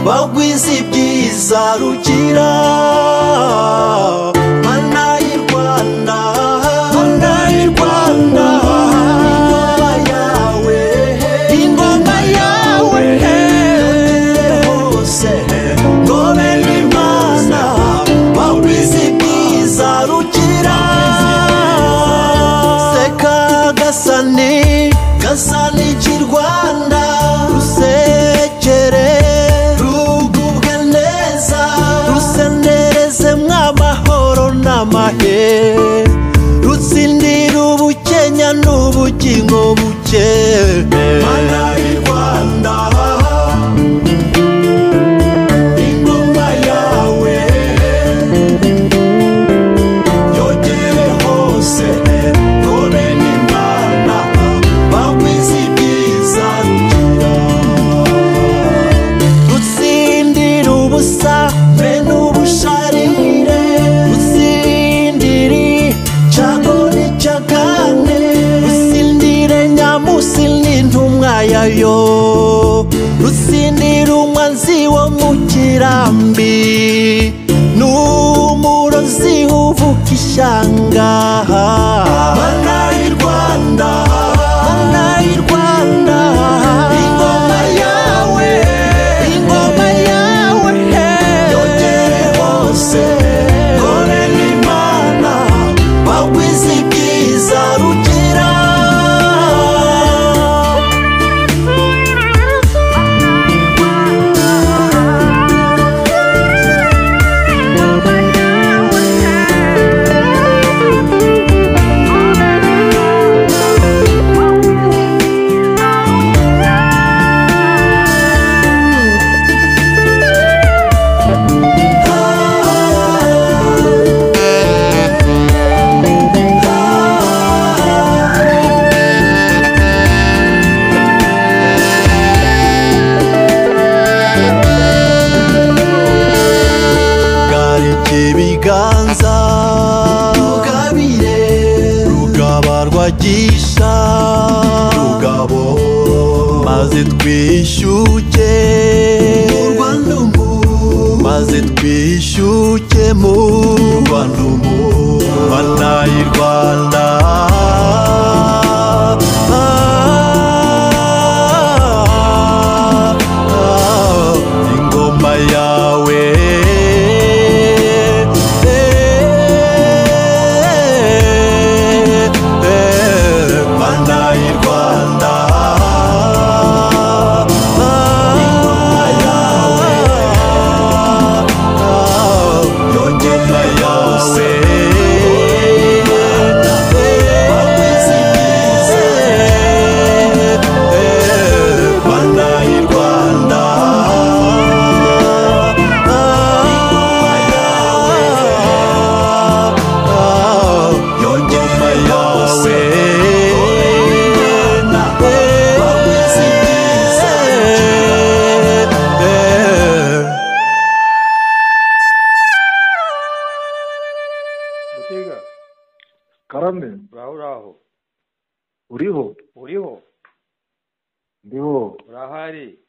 bagwize ibyiza rugira mana y'i rwanda mana y'i rwanda ingoma yawe ingoma yawe hose ngobe n'imana bagwize ibyiza rugira seka gasani gasani cy'i rwanda rusekere rugubwe neza rusenereze mw'amahoro n'amahe rutsindira ubukenya n'ubugingo buke mana y'i rwanda ingoma yawe yogere hose none n'imana bakwize ibyiza rugira rutsindira ubusa be n'ubusharire rutsindire cyago n'icyagane rutsindire nyamusi n'intumwa yayo rutsindira umwanzi wo mu kirambi n'umurozi uvuka ishyanga mana y'i rwanda mana y'i rwanda ingoma yawe ingoma yawe yogere hose dore n'imana bagwize ibyiza rugira garike ibiganza rugabire rugaba rwagisha rugabo maze twishyuke rwandumu maze twishyuke mu rwandumu mana y'i rwanda ingoma yawe mana y'i rwanda ingoma yawe ingoma yawe bakwize ibyiza mana y'i rwanda ingoma yawe yongere yawe bakwize ibyiza gutega karame uraho uraho uriho uriho ndiho urahari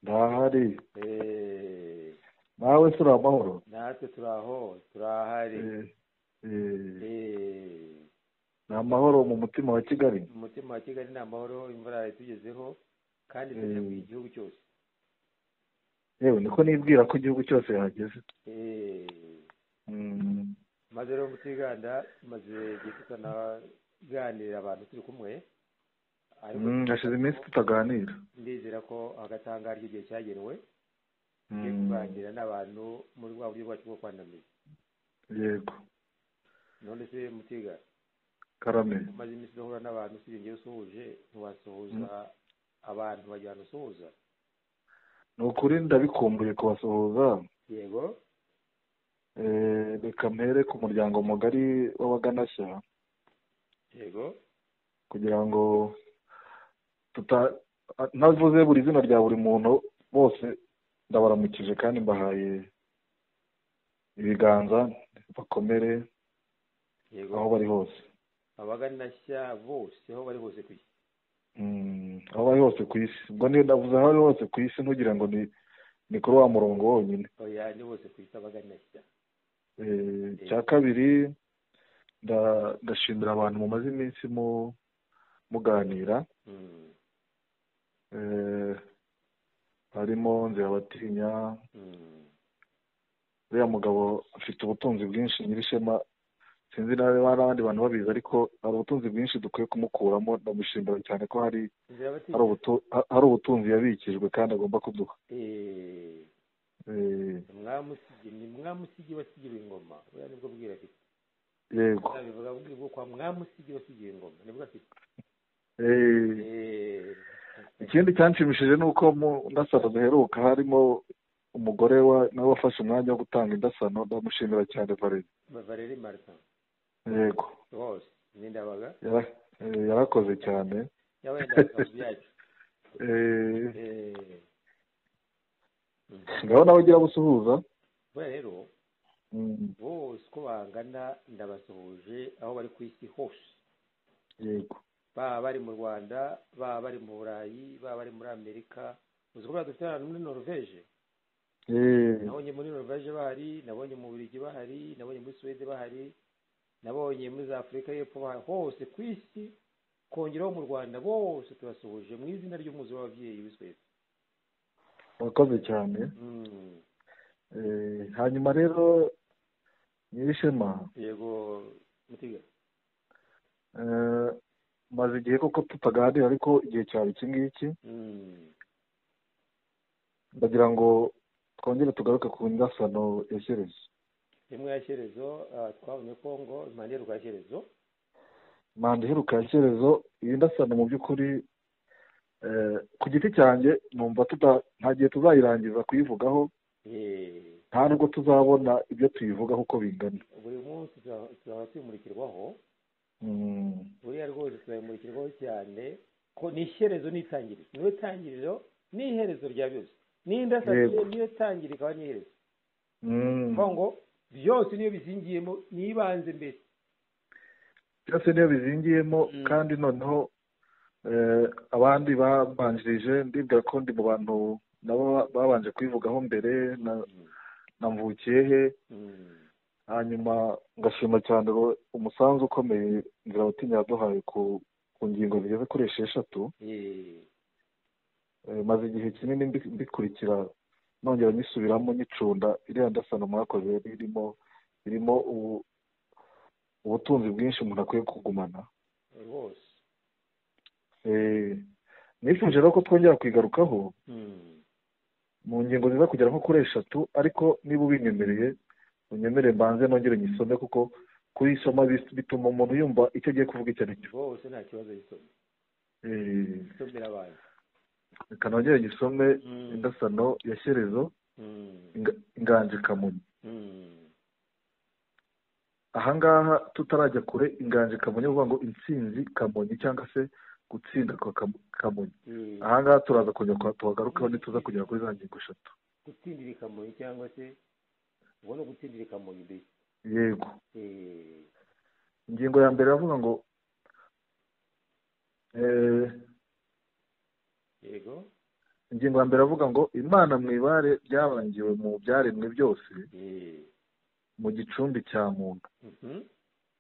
ndahari Eh, nawe sura amahoro natwe turaho turahari Eh, eh, Eh, ni amahoro mu mutima wa kigali umutima wa kigali ni amahoro imvura yatugezeho kandi tuje mu Mm. gihugu cyose yewe niko nibwira ko igihugu cyose yahageze Eh, Mm, maze rero mutiganda maze igihe tutanaganirira abantu turi kumwe ariko mm, hashize iminsi tutaganira ndizera ko agatanga ari igihe cyagenwe Mm, tugiye kuganira n'abantu muri bwa buryo bwacu bwo kwandamiza yego none se mutiga karame umaze iminsi udahura n'abantu usibye njyewe usuhuje ntiwasuhuza abantu wagira ngo usuhuza ni ukuri ndabikumbuye kubasuhuza yego Eh, reka mpere ku muryango mugari w'abaganashya yego kugira ngo tuta ntavuze buri zina rya buri muntu bose ndabaramukije kandi mbahaye ibiganza bakomere yego aho bari hose abaganashya bose aho bari hose ku isi Mm, aho bari hose ku isi ubwo niyo ndavuze aho bari hose ku isi ntugire ngo ni ni kuri wa murongo wonyine oya ni bose twita baganeshya Eh, icya kabiri nda- ndashimira abantu mumaze iminsi mu- muganira Mm, Eh, harimo nzirabatinya mm, uriya mugabo afite ubutunzi bwinshi nyirishema sinzi nawe niba n'abandi bantu babizi ariko hari ubutunzi bwinshi dukwiye kumukuramo ndamushimira cyane ko hari nzira bati hari ubutu- ha- hari ubutunzi yabikijwe kandi agomba kuduha eh, Eh, mwamusigi ni mwamusigi wasigiwe ingoma oya nibwo bwira afite yego bivuga bwira kwa mwamusigi wasigiwe ingoma nibwo afite Eh, Eh, ikindi cyanshimishije ni uko mu ndasano ziheruka harimo umugore wa nawe wafashe umwanya wo gutanga indasano ndamushimira cyane Valerie Valérie Martin yego rwose n'indabaga yara- eh, yarakoze cyane yabaye indabaga mu byacu Eh, Eh, mm. ngabo nawe ugira busuhuza buriya rero Mm, bose uko bangana ndabasuhuje aho bari ku isi hose yego baba bari mu rwanda baba bari mu burayi baba bari muri amerika uzi ko buriya dufite ahantu muri noruveje Eh, nabonye muri noruveje bahari nabonye mu burigi bahari nabonye muri suwede bahari nabonye muri za afurika y'epfo bahari hose ku isi kongeraho mu rwanda bose tubasuhuje mu izina ry'umuzi w'ababyeyi w'i suwede wakoze cyane Mm, Eh, hanyuma rero nyirishema yego mutiga eh, maze igihe koko tutaganira ariko igihe cyaba iki ngiki Mm, ndagira ngo twongere tugaruke ku ndasano ya shyerezo rimwe ya shyerezo ah, twabonye kongo impande y'urwa shyerezo manda iheruka ya shyerezo iyi ndasano mu by'ukuri eh, ku giti cyanjye numva tuta- nta gihe tuzayirangiza kuyivugaho Eh, nta nubwo tuzabona ibyo tuyivugaho uko bingana buri munsi tuzaba tuzaba tumurikirwaho Mm, buriya rwose tuzabimurikirwaho cyane ko ni ishyerezo n'itangiriro niyo tangiriro ni iherezo rya byose n'indasasiye Yego. niyo tangiriro ikaba n'iherezo mm. kuvuga ngo byose niyo bizingiyemo n'ibanze mbere byose niyo bizingiyemo Mm. kandi noneho eh, abandi babanjirije ndibwira ko ndi mu bantu nabo babanje kuyivugaho mbere na- namvukiye he Mm. hanyuma ngashima cyane ro- umusanzu ukomeye nzira abatinya yaduhaye ku ku ngingo zigeze kuri esheshatu Eh, Eh, maze igihe kinini mbi- mbikurikira nongera nyisubiramo nyicunda iriya ndasano mwakoze yari irimo irimo ubu- ubutunzi bwinshi umuntu akwiye kugumana rwose Eh, nifuje rero ko twongera kuyigarukaho Mm. mu ngingo ziza kugera nko kuri eshatu ariko niba ubinyemereye unyemerere mbanze nongere nyisome kuko kuyisoma bis- bituma umuntu yumva icyo agiye kuvuga icyo ari cyo rwose nta kibazo gisoma Eh, isomera abantu reka nongere nyisome Mm. indasano ya shyerezo Mm. Inga- inganje kamonyi Mm. ahangaha tutarajya kure inganje kamonyi uvuga ngo intsinzi kamonyi cyangwa se gutsinda kwa Kam- kamonyi Eh, ahangaha turaza kongera kwa- tuhagarukeho nituza kugera kuri za ngingo eshatu gutsindira ikamonyi cyangwa se ubwo ni ugutsindira ikamonyi mbese yego Eh, ingingo ya mbere iravuga ngo eh, yego ingingo ya mbere iravuga ngo imana mu ibare ryabangiwe mu byaremwe byose Eh, mu gicumbi cya muntu mhm,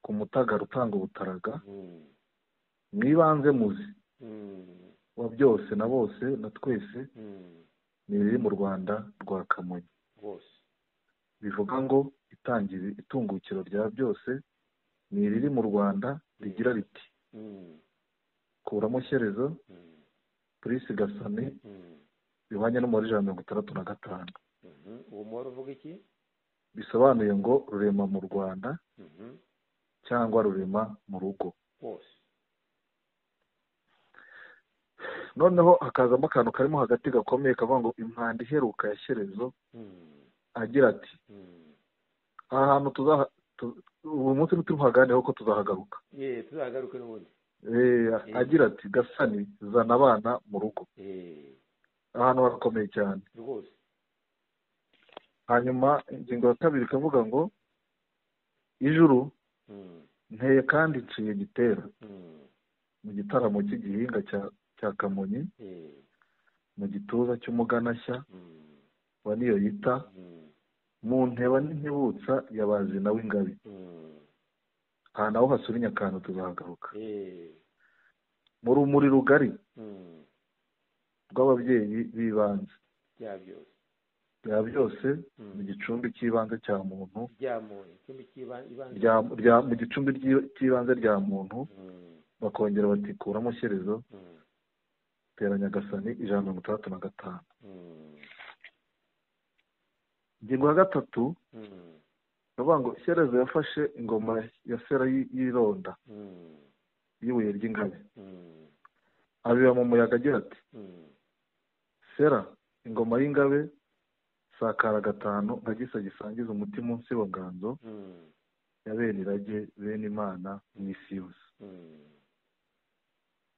ku mutagara utanga ubutaraga mm, mu ibanze muzi mm, wa byose na bose na twese mm, ni iriri mu rwanda rwa kamonyi rwose bivuga ngo itangira itungukiro rya byose ni iriri mu rwanda rigira riti Mm, kuramo shyerezo mm, purisi gasani mm, bihwanye n'umubare ijana na mirongo itandatu na gatanu mhm. uwo mubare uvuga iki bisobanuye ngo rurema mu rwanda Mhm, cyangwa rurema mu rugo rwose noneho hakazamo akantu karimo hagati gakomeye kavuga ngo impanda iheruka ya shyerezo Mm, agira ati mm. aha hantu tuzaha tu- ubu munsi ntituruhaganireho ko tuzahagaruka Eh, tuzagaruke n'ubundi Eh, agira ati gasani zana abana mu rugo Eh, aha hantu harakomeye cyane rwose hanyuma ingingo ya kabiri ikavuga ngo ijuru Mm, nteye kandi iciye gitera mm, mu gitaramo cy'igihinga cya cya kamonyi eh, mu gituza cy'umuganashya mm, wa niyo yita Mm. mu nteba n'intibutsa ya bazina w'ingabi Mm. aha naho hasura inyakantu tuzahagaruka Eh. mu rumuri rugari Mm. rw'ababyeyi b'ibanze bya byose bya byose Mm. mu gicumbi cy'ibanze cya muntu bya muntu ikindi cy'ibanze rya- rya- mu gicumbi ry'i- cy'ibanze rya muntu Mm. bakongera batikuramo shyerezo Mm. teranya agasani ijana na mirongo itandatu na gatanu Mm. ingingo ya gatatu Mm. bavuga ngo shyerezo yafashe ingoma ya sera y'i- y'ironda Mm. y'ibuye ry'ingabe Mm. abiba mu muyaga agira ati Mm. sera ingoma y'ingabe sakara gatanu nka gisa gisangiza umutima munsi wa nganzo Mm. ya bene irage bene imana n'isi yose Mm.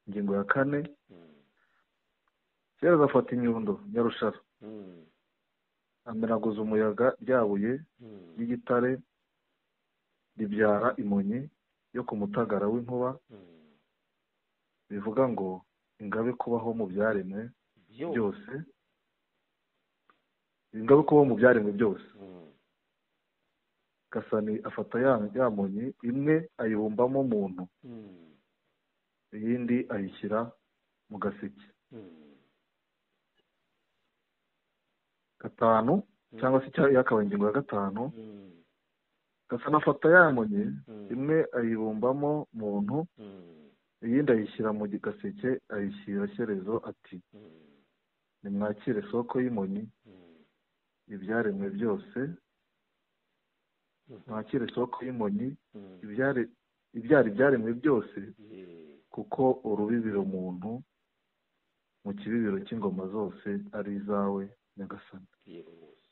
ingingo ya kane Mm. sera azafata inyundo nyarushara Mm. amenaguza umuyaga ryabuye Mm. ry'igitare ribyara imonyi yo ku mutagara w'inkuba Mm. bivuga ngo ingabe kubaho mu byaremwe byose byose ingabe kubaho mu byaremwe byose Mm. gasani afata ya ya monyi imwe ayibumbamo muntu Mm. iyindi ayishyira mu gaseke Mm. gatanu cyangwa se icya- yakabaye ingingo ya gatanu Mm. gasani afata ya monyi Mm. imwe ayibumbamo muntu Mm. iyindi ayishyira mu gaseke ayishyira shyerezo ati Mm. nimwakire soko y'imonyi Mm. ibyaremwe byose Mhm. mwakire soko y'imonyi Mm. ibyare ibyara ibyaremwe byose Yeah. kuko urubibiro muntu mu kibibiro cy'ingoma zose ari izawe nyagasani yego rwose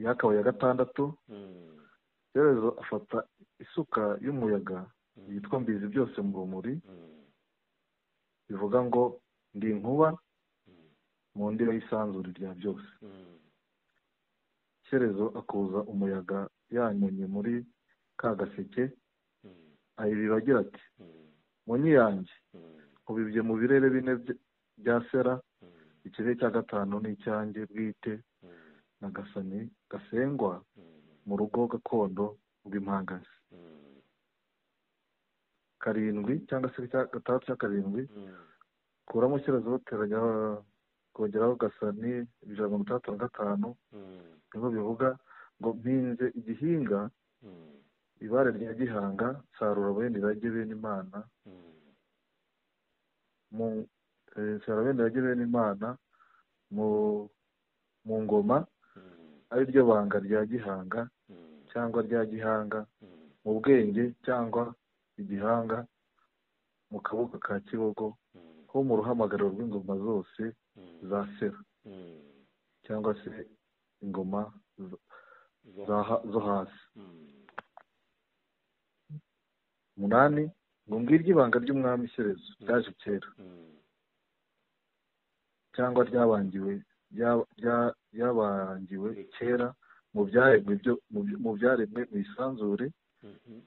yakabaye ya gatandatu Mm. shyerezo afata isuka y'umuyaga Mm. yitwa mbizi byose mu rumuri Mm. bivuga ngo ndi inkuba Mm. mu ndira y'isanzure rya byose Mm. shyerezo akuza umuyaga yanyonye muri ka gaseke Mm. ayibiba agira ati Mm. munyi yanjye Mm. nkubibye mu birere bine by- bya sera Mm. ikirere cya gatanu ni icyanjye bwite Mm. na gasani gasengwa Mm. mu rugo gakondo rw'impangasi Mm. karindwi cyangwa se icya gatandatu cya karindwi Mm. kuramo shyerezo bateranya kongeraho gasani ijana na mirongo itandatu na gatanu Mm. niho bivuga ngo mpinze igihinga Mm. ibare rya gihanga nsarura bene irage bene imana Mm. mu eh, nsarura bene irage bene imana mu mu ngoma Mm. ari ryo banga rya gihanga Mm. cyangwa rya gihanga Mm. mu bwenge cyangwa igihanga mu kaboko ka kibogo Mm. ho mu ruhamagariro rw'ingoma zose Mm. za sera Mm. cyangwa se ingoma z- Zo- za ha- zo hasi Mm. umunani ngo ngiryo ibanga ry'umwami shyerezo ryaje kera Mm. cyangwa ryabangiwe rya- rya- ryabangiwe kera mu byaremwe byo- mu byo- mu byaremwe mu isanzure Mhm.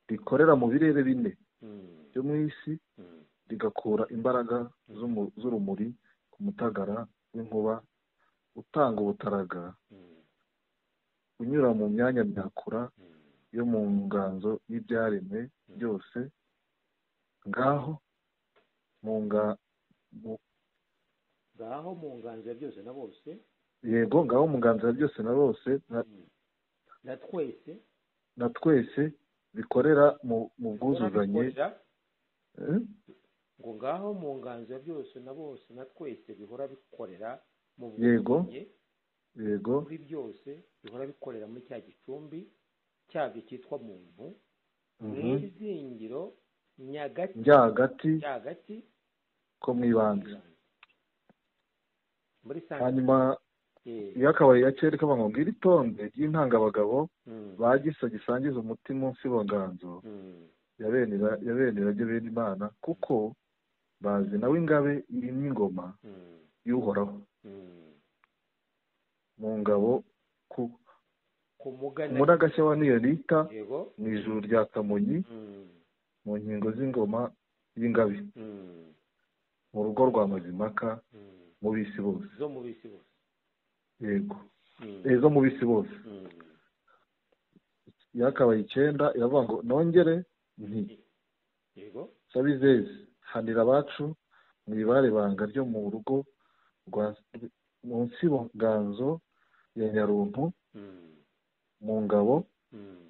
rikorera mu birere bine Mm. byo mu isi Mm. rigakura imbaraga z'umu- z'urumuri ku mutagara w'inkuba utanga ubutaraga Mm. unyura mu myanya myakura Mm. yo mu nganzo y'ibyaremwe byose ngaho mu nga mu- ngaho mu nganzo ya byose na bose yego ngaho mu nganzo ya byose na bose na- Mm. na twese na twese bikorera mu mu bwuzuzanye bikorera Eh? ngo ngaho mu nganzo ya byose na bose na twese bihora bikorera mu Yego. bwuzuzanye yego muri byose bihora bikorera muri cya gicumbi cyabyo cyitwa muntu mu Mhm. izingiro nyagati njya hagati nyagati ko mu ibanze muri sange hanyuma iyo akabaye gakeri kaba ngo ngiri itonde ry'intangabagabo bagisa gisangiza umutima munsi wa nganzo ya bene Ira- ya bene irage bene imana kuko bazi nawe ingabe yimye ingoma y'uhoraho mu ngabo ku ku mugana muri agashya wa niyonita yego mu ijuru rya kamonyi Mm. mu nkingo z'ingoma y'ingabe Mm. mu rugo rwa mazimpaka Mm. mu bisi bose zo mu bisi bose yego Mm. izo mu bisi bose Mm. yakabaye icyenda iravuga ngo nongere nti yego sabizezi hanira abacu mu ibaribanga ryo mu rugo rwa munsi nganzo ya nyaruntu Mm. mu ngabo Mm.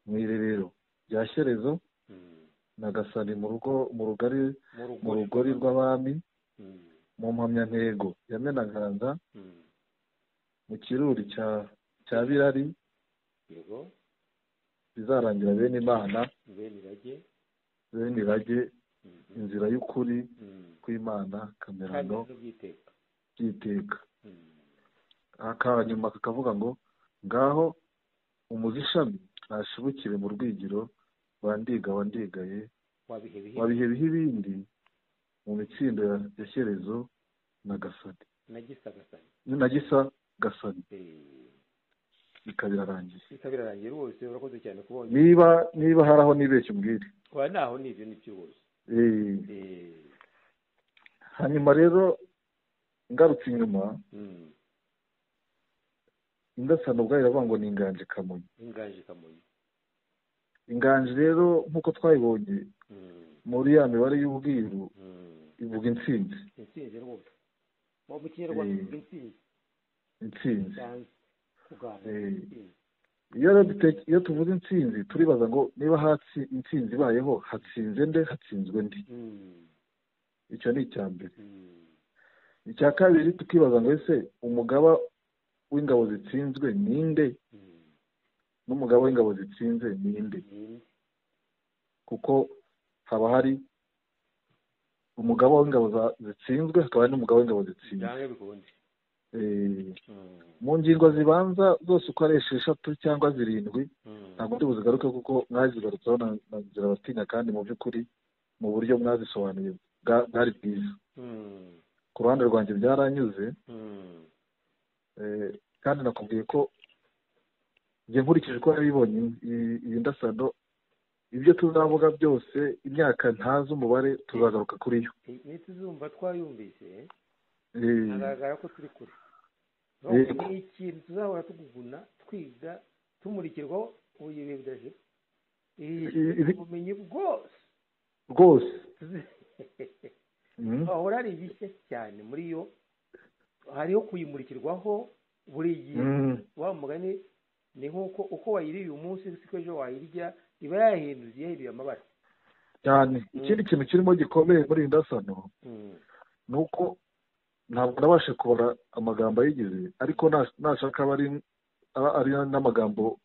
mu irerero rya shyerezo Mm. na gasani mu rugo mu rugari mu mu rugori rugori rw'abami Mm. mu mpamyantego ya menaganda Mm. mu kiruri cya cya birari yego bizarangira bene imana bene irage bene irage Mhm. inzira y'ukuri Mm. kw'imana kandi kamerano n'ubwiteka by'iteka Mm. akanyuma kakavuga ngo ngaho umuzishami ntashibukire mu rwigiro bandiga wandigaye wabihe bihe wabihe bihe ibindi mu mitsindo ya ya shyerezo na gasani nagisagasane na gisa gasani Eh, ikaba irarangiye bikaba birarangiye rwose urakoze cyane kubonye niba niba hari aho nibeshya umbwire kwa naho ni ibyo nibyo rwose Eh, Eh, hanyuma rero ngarutse inyuma mm. indasano ubwayo iravuga ngo ni inganje kamonyi inganje kamonyi inganje rero nk'uko twayibonye Mm. muri ya mibare y'ubwiru Mm. ivuga intsinzi intsinzi rwose mu mu kinyarwanda Eh. ivuga intsinzi intsinzi cyane kugana Eh. intsinzi iyo rero dute- iyo tuvuze intsinzi turibaza ngo niba hatsi intsinzi ibayeho hatsinze nde hatsinzwe ndi Mm. icyo ni icya mbere Mm. icya kabiri tukibaza ngo ese umugaba w'ingabo zitsinzwe ni nde Mm. n'umugaba w'ingabo zitsinze ni nde Mm. kuko haba hari umugaba w'ingabo za- zitsinzwe hakaba hari n'umugaba w'ingabo zitsinze byange bikunde Eh, Mm. mu ngingo zibanza zose uko ari esheshatu cyangwa zirindwi Mm. ntabwo ndi buzigaruke kuko mwazigarutseho na na nzira batinya kandi mu by'ukuri mu buryo mwazisobanuye bwa- bwari bwiza Mm. ku ruhande rwanjye byaranyuze Mm. eh, kandi nakubwiye ko njye nkurikije uko nabibonye iyi- iyi ndasano ibyo tuzavuga byose imyaka ntazi umubare tuzagaruka kuri yo Eh, nituzumva twayumvise Eh, hagaragara ko turi kure Yego. ni ikintu tuzahora tuguguna twiga tumurikirwaho ubu ibihe bidashira Ibi- ibi- ubumenyi bwose rwose tuzi- Mm, hahora hari ibishya cyane muri yo hariho kuyimurikirwaho buri gihe mm, wa mugani ni nk'uko uko wayiriye uyu munsi siko ejo wayirya iba yahinduye yahinduye amabara cyane ikindi kintu kirimo gikomeye muri iyi ndasano Mm. ni uko ntabwo nabashe kubara amagambo ayigize ariko na- nashaka aba ari- aba ari n'amagambo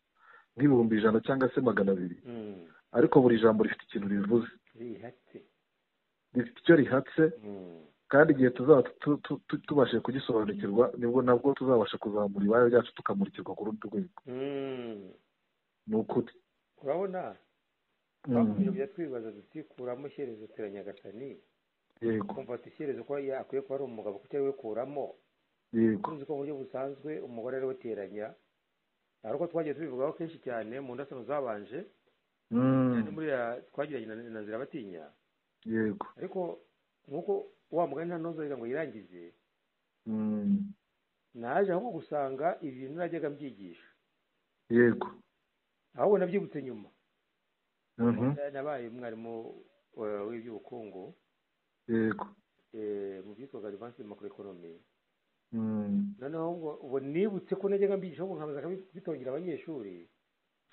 nk'ibihumbi ijana cyangwa se magana abiri Mm. ariko buri jambo rifite ikintu rivuze rihatse rifite icyo rihatse Mm. kandi igihe tuzaba tu- tu- tu- tubashije kugisobanukirwa nibwo nabwo tuzabasha kuzamura ibara ryacu tukamurikirwa ku rundi rwego Mm. ni ukuri urabona Mm. twakomeje kujya twibaza duti kuramo shyerezo teranyagasani yego kumva ati shyerezo ko ya- akwiye kuba ari umugabo kuko ariwe kuramo yego tuzi ko mu buryo busanzwe umugore ariwe uteranya hari uko twagiye tubivugaho kenshi cyane mu ndasano zabanje Mm. ni muri ya twagiranye na- na nzira batinya yego ariko nk'uko wa mugani nta nozorera ngo yirangize Mm. naje ahubwo gusanga ibi bintu najyaga mbyigisha yego ahubwo nabyibutse nyuma Mhm. nabaye umwarimu eh, w'iby'ubukungu yego eh, mu byitwaga advance macroeconomy Mm. noneho ngo ubu nibutse ko najyaga mbigisha ahubwo nkabanza bitongira abanyeshuri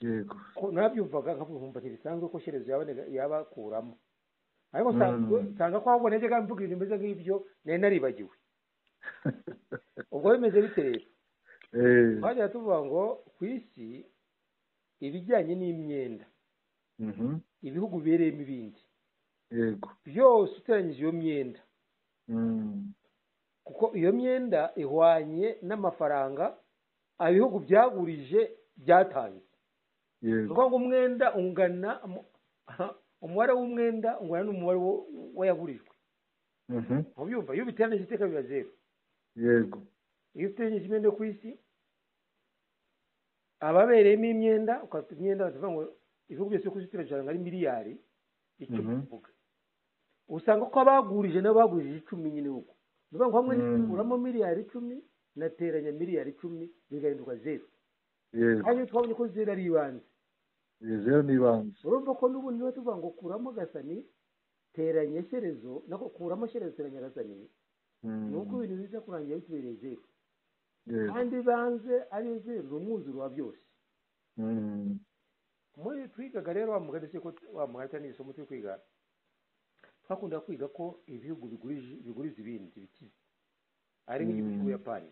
yego ko nabyumvaga nkavuga umva ntibisanzwe ko shyerezo yaba- yabakuramo ariko nsanzwe Mm. nsanga ko ahubwo najyaga mvuga ibintu bimeze nk'ibyo nari naribagiwe ubwo bimeze bite rero Eh. twajyaga tuvuga ngo ku isi ibijyanye n'imyenda Mhm. ibihugu bibereyemo ibindi yego byose uteranyije iyo myenda Mm. kuko iyo myenda ihwanye n'amafaranga ibihugu byagurije byatanze ni yego ukuvuga ngo umwenda ungana mu- umubare w'umwenda ungana n'umubare wo- w'ayagurijwe Mhm. mubyumva iyo ubiteranije iteka biba zeru yego iyo uteranije imyenda yo ku isi ababereyemo imyenda ukafite imyenda bakavuga ngo ibihugu byose ku isi uteranije usanga ari miliyari icumi Mhm. kuvuga usanga ko abagurije nabo bagurije icumi nyine uko ni ukuvuga ngo hamwe Mm. uramo miliyari icumi nateranya miliyari icumi bigahinduka zeru yewe hanyuma twabonye ko zeru ari ibanze yewe ni ibanze urumva ko n'ubundi niba tuvuga ngo kuramo gasani teranya shyerezo nako kuramo shyerezo teranya gasani ni uko ibintu biza kurangira bitubereye zeru kandi ibanze ari zeru ni umwuzuro wa byose muri twigaga rero wa mugani se ko wa mugani cyangwa isomo turi kwiga twakunda kwiga ko ibihugu bigurije biguriza ibindi bikize ari nk'igihugu Mm. cy'ubuyapani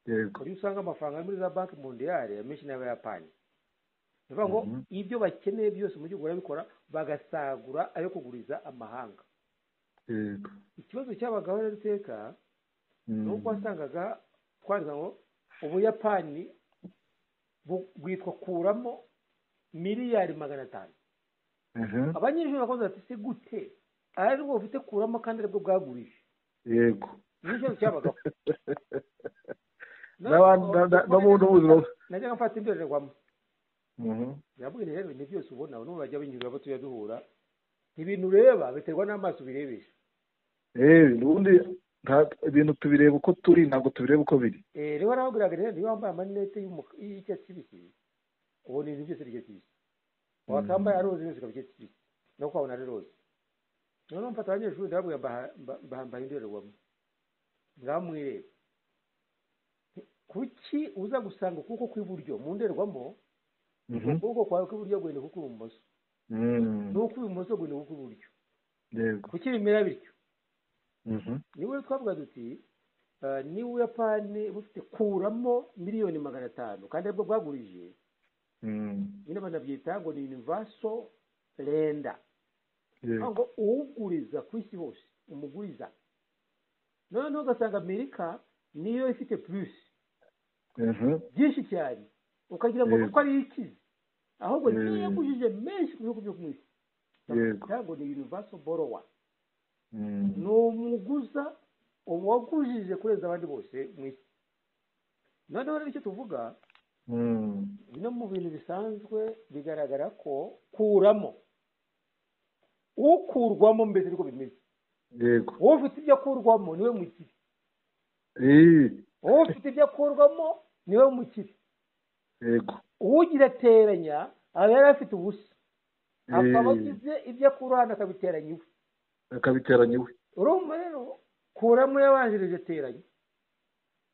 yego iyo usanga amafaranga ari muri za banki mondiyari amenshi n'abayapani ni ukuvuga ngo Mhm. ibyo bakeneye byose mu gihugu barabikora bagasagura ayo kuguriza amahanga yego ikibazo cyabagaho rero iteka ni uko Mm. wasangaga twandika ngo ubuyapani bu- bwitwa kuramo miliyari magana atanu Aha. abanyeshuri bakoze bati se gute ari bwo bufite kuramo kandi aribwo bwagurije yego ni ikibazo cyabagaho N'abandi- na- na- no mu bundi buzima najyaga mfata indorerwamo Mhm. birabwira rero ibintu byose ubona n'ubu bajya binyurira abo tujya duhura ibintu ureba biterwa n'amaso ubirebesha yewe ubundi nta- ibintu tubireba uko turi ntabwo tubireba uko biri Eh, rero narababwiraga rero niba wambaye amarinete y'umuka- y'icyatsi kibisi ubona ibintu byose by'icyatsi kibisi wakambaye Mhm. aroze byose ikaba icyatsi kibisi no kwabona ari roze noneho mfata abanyeshuri ndababwira mbaha- mba- mbambaye indorerwamo ngamwireba kuki uza gusanga ukuboko kw'iburyo mu ndorerwamo Mhm. ukuboko kwawe kw'iburyo guhinduka ukw'ibumoso Mm. n'ukw'ibumoso guhinduka ukw'iburyo yego kuki bimera bityo Mhm. niwe twavuga duti eh, niba ubuyapani bufite kuramo miliyoni magana atanu kandi aribwo bwagurije Mm. nyine banabyita ngo ni univaso renda yego ngo uwuguriza ku isi hose umuguriza noneho ugasanga amerika niyo ifite purusi Mhm. byinshi cyane ukagira ngo Yego. kuko ari ikize ahubwo niyo Mm. yagujije menshi ku bihugu byo ku isi Yego. Bakavuga ngo ni univaso borowa Mm. ni umuguza uwagujije kurenza abandi bose mu isi noneho rero icyo tuvuga Mm. bino mu bintu bisanzwe bigaragara ko kuramo ukurwamo mbese niko bimeze yego wowe ufite ibyo akurwamo niwe mukire Eh, wowe ufite ibyo akurwamo niwe mukire yego uwugira ateranya aba yari afite ubusa akaba Eh, agize ibyo akura hano akabiteranya iwe akabiteranya iwe urumva rero kuramo yabanjirije ateranya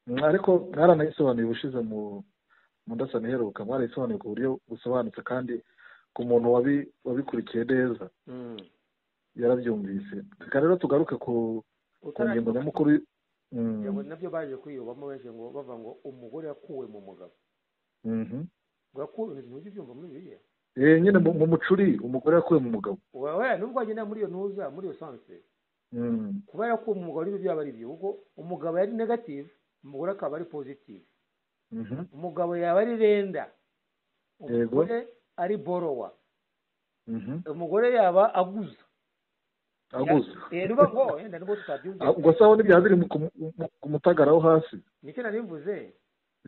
Mm, ariko mwaranayisobanuye ubushize mu mundasani iheruka mwarayisobanuye ku buryo busobanutse kandi ku muntu wabi, wabikurikiye neza yarabyumvise reka rero tugaruke ku ku ngingo Utaracyumva. nyamukuru Mm, yego nabyo baje kwiyobamo benshi ngo bavuga ngo umugore yakuwe mu mugabo mhm. yakuwe ntujya ubyumva muri biriya Eh, nyine mu mu mucuri umugore yakuwe mu mugabo wowe nubwo wagenda muri iyo ntuza muri iyo sanse Mm, kuba yarakuwe mu mugabo n'ibyo byaba ari byo kuko umugabo yari negative umugore akaba ari positive mhm. umugabo yaba ari renda Yego. umugore ari borowa Mhm. umugore yaba aguza aguze Eh, nuba ngo wenda nubwo tutabyumva ubwo sawa n'ibyaba biri mu- ku- mu- ku mutagara wo hasi nicyo nari mvuze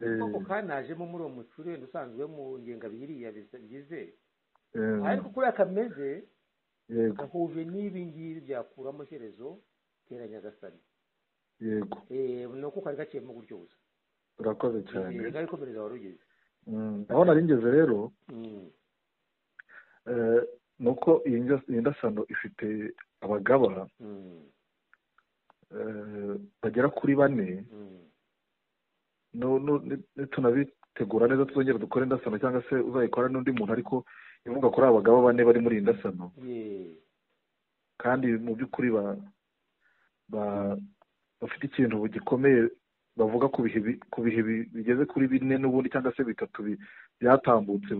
Eh, koko kanajemo muri uwo mucuri wenda usanzwe mu ngengabiriya bigize eh, ariko kuriya kameze yego gahuje n'ibi ngibi byakuramo shyerezo teranya gasani yego Eh, ni uko kari gaciyemo gutyo gusa urakoze cyane Eh, gari komereza wari ugeze Mm, aho nari ngeze rero Mm. eh, ni uko iyi ndas- iyi ndasano ifite abagaba Mm. eh, bagera kuri bane Mm. nu- nu- ni- nitunabitegura neza tuzongera dukore indasano cyangwa se uzayikora n'undi muntu ariko ivuga kuri abagaba bane bari muri iyi ndasano Ye. kandi mu by'ukuri ba- ba- bafite ikintu gikomeye bavuga ku bihe bi- ku bihe bi- bigeze kuri bine n'ubundi cyangwa se bitatu bi- byatambutse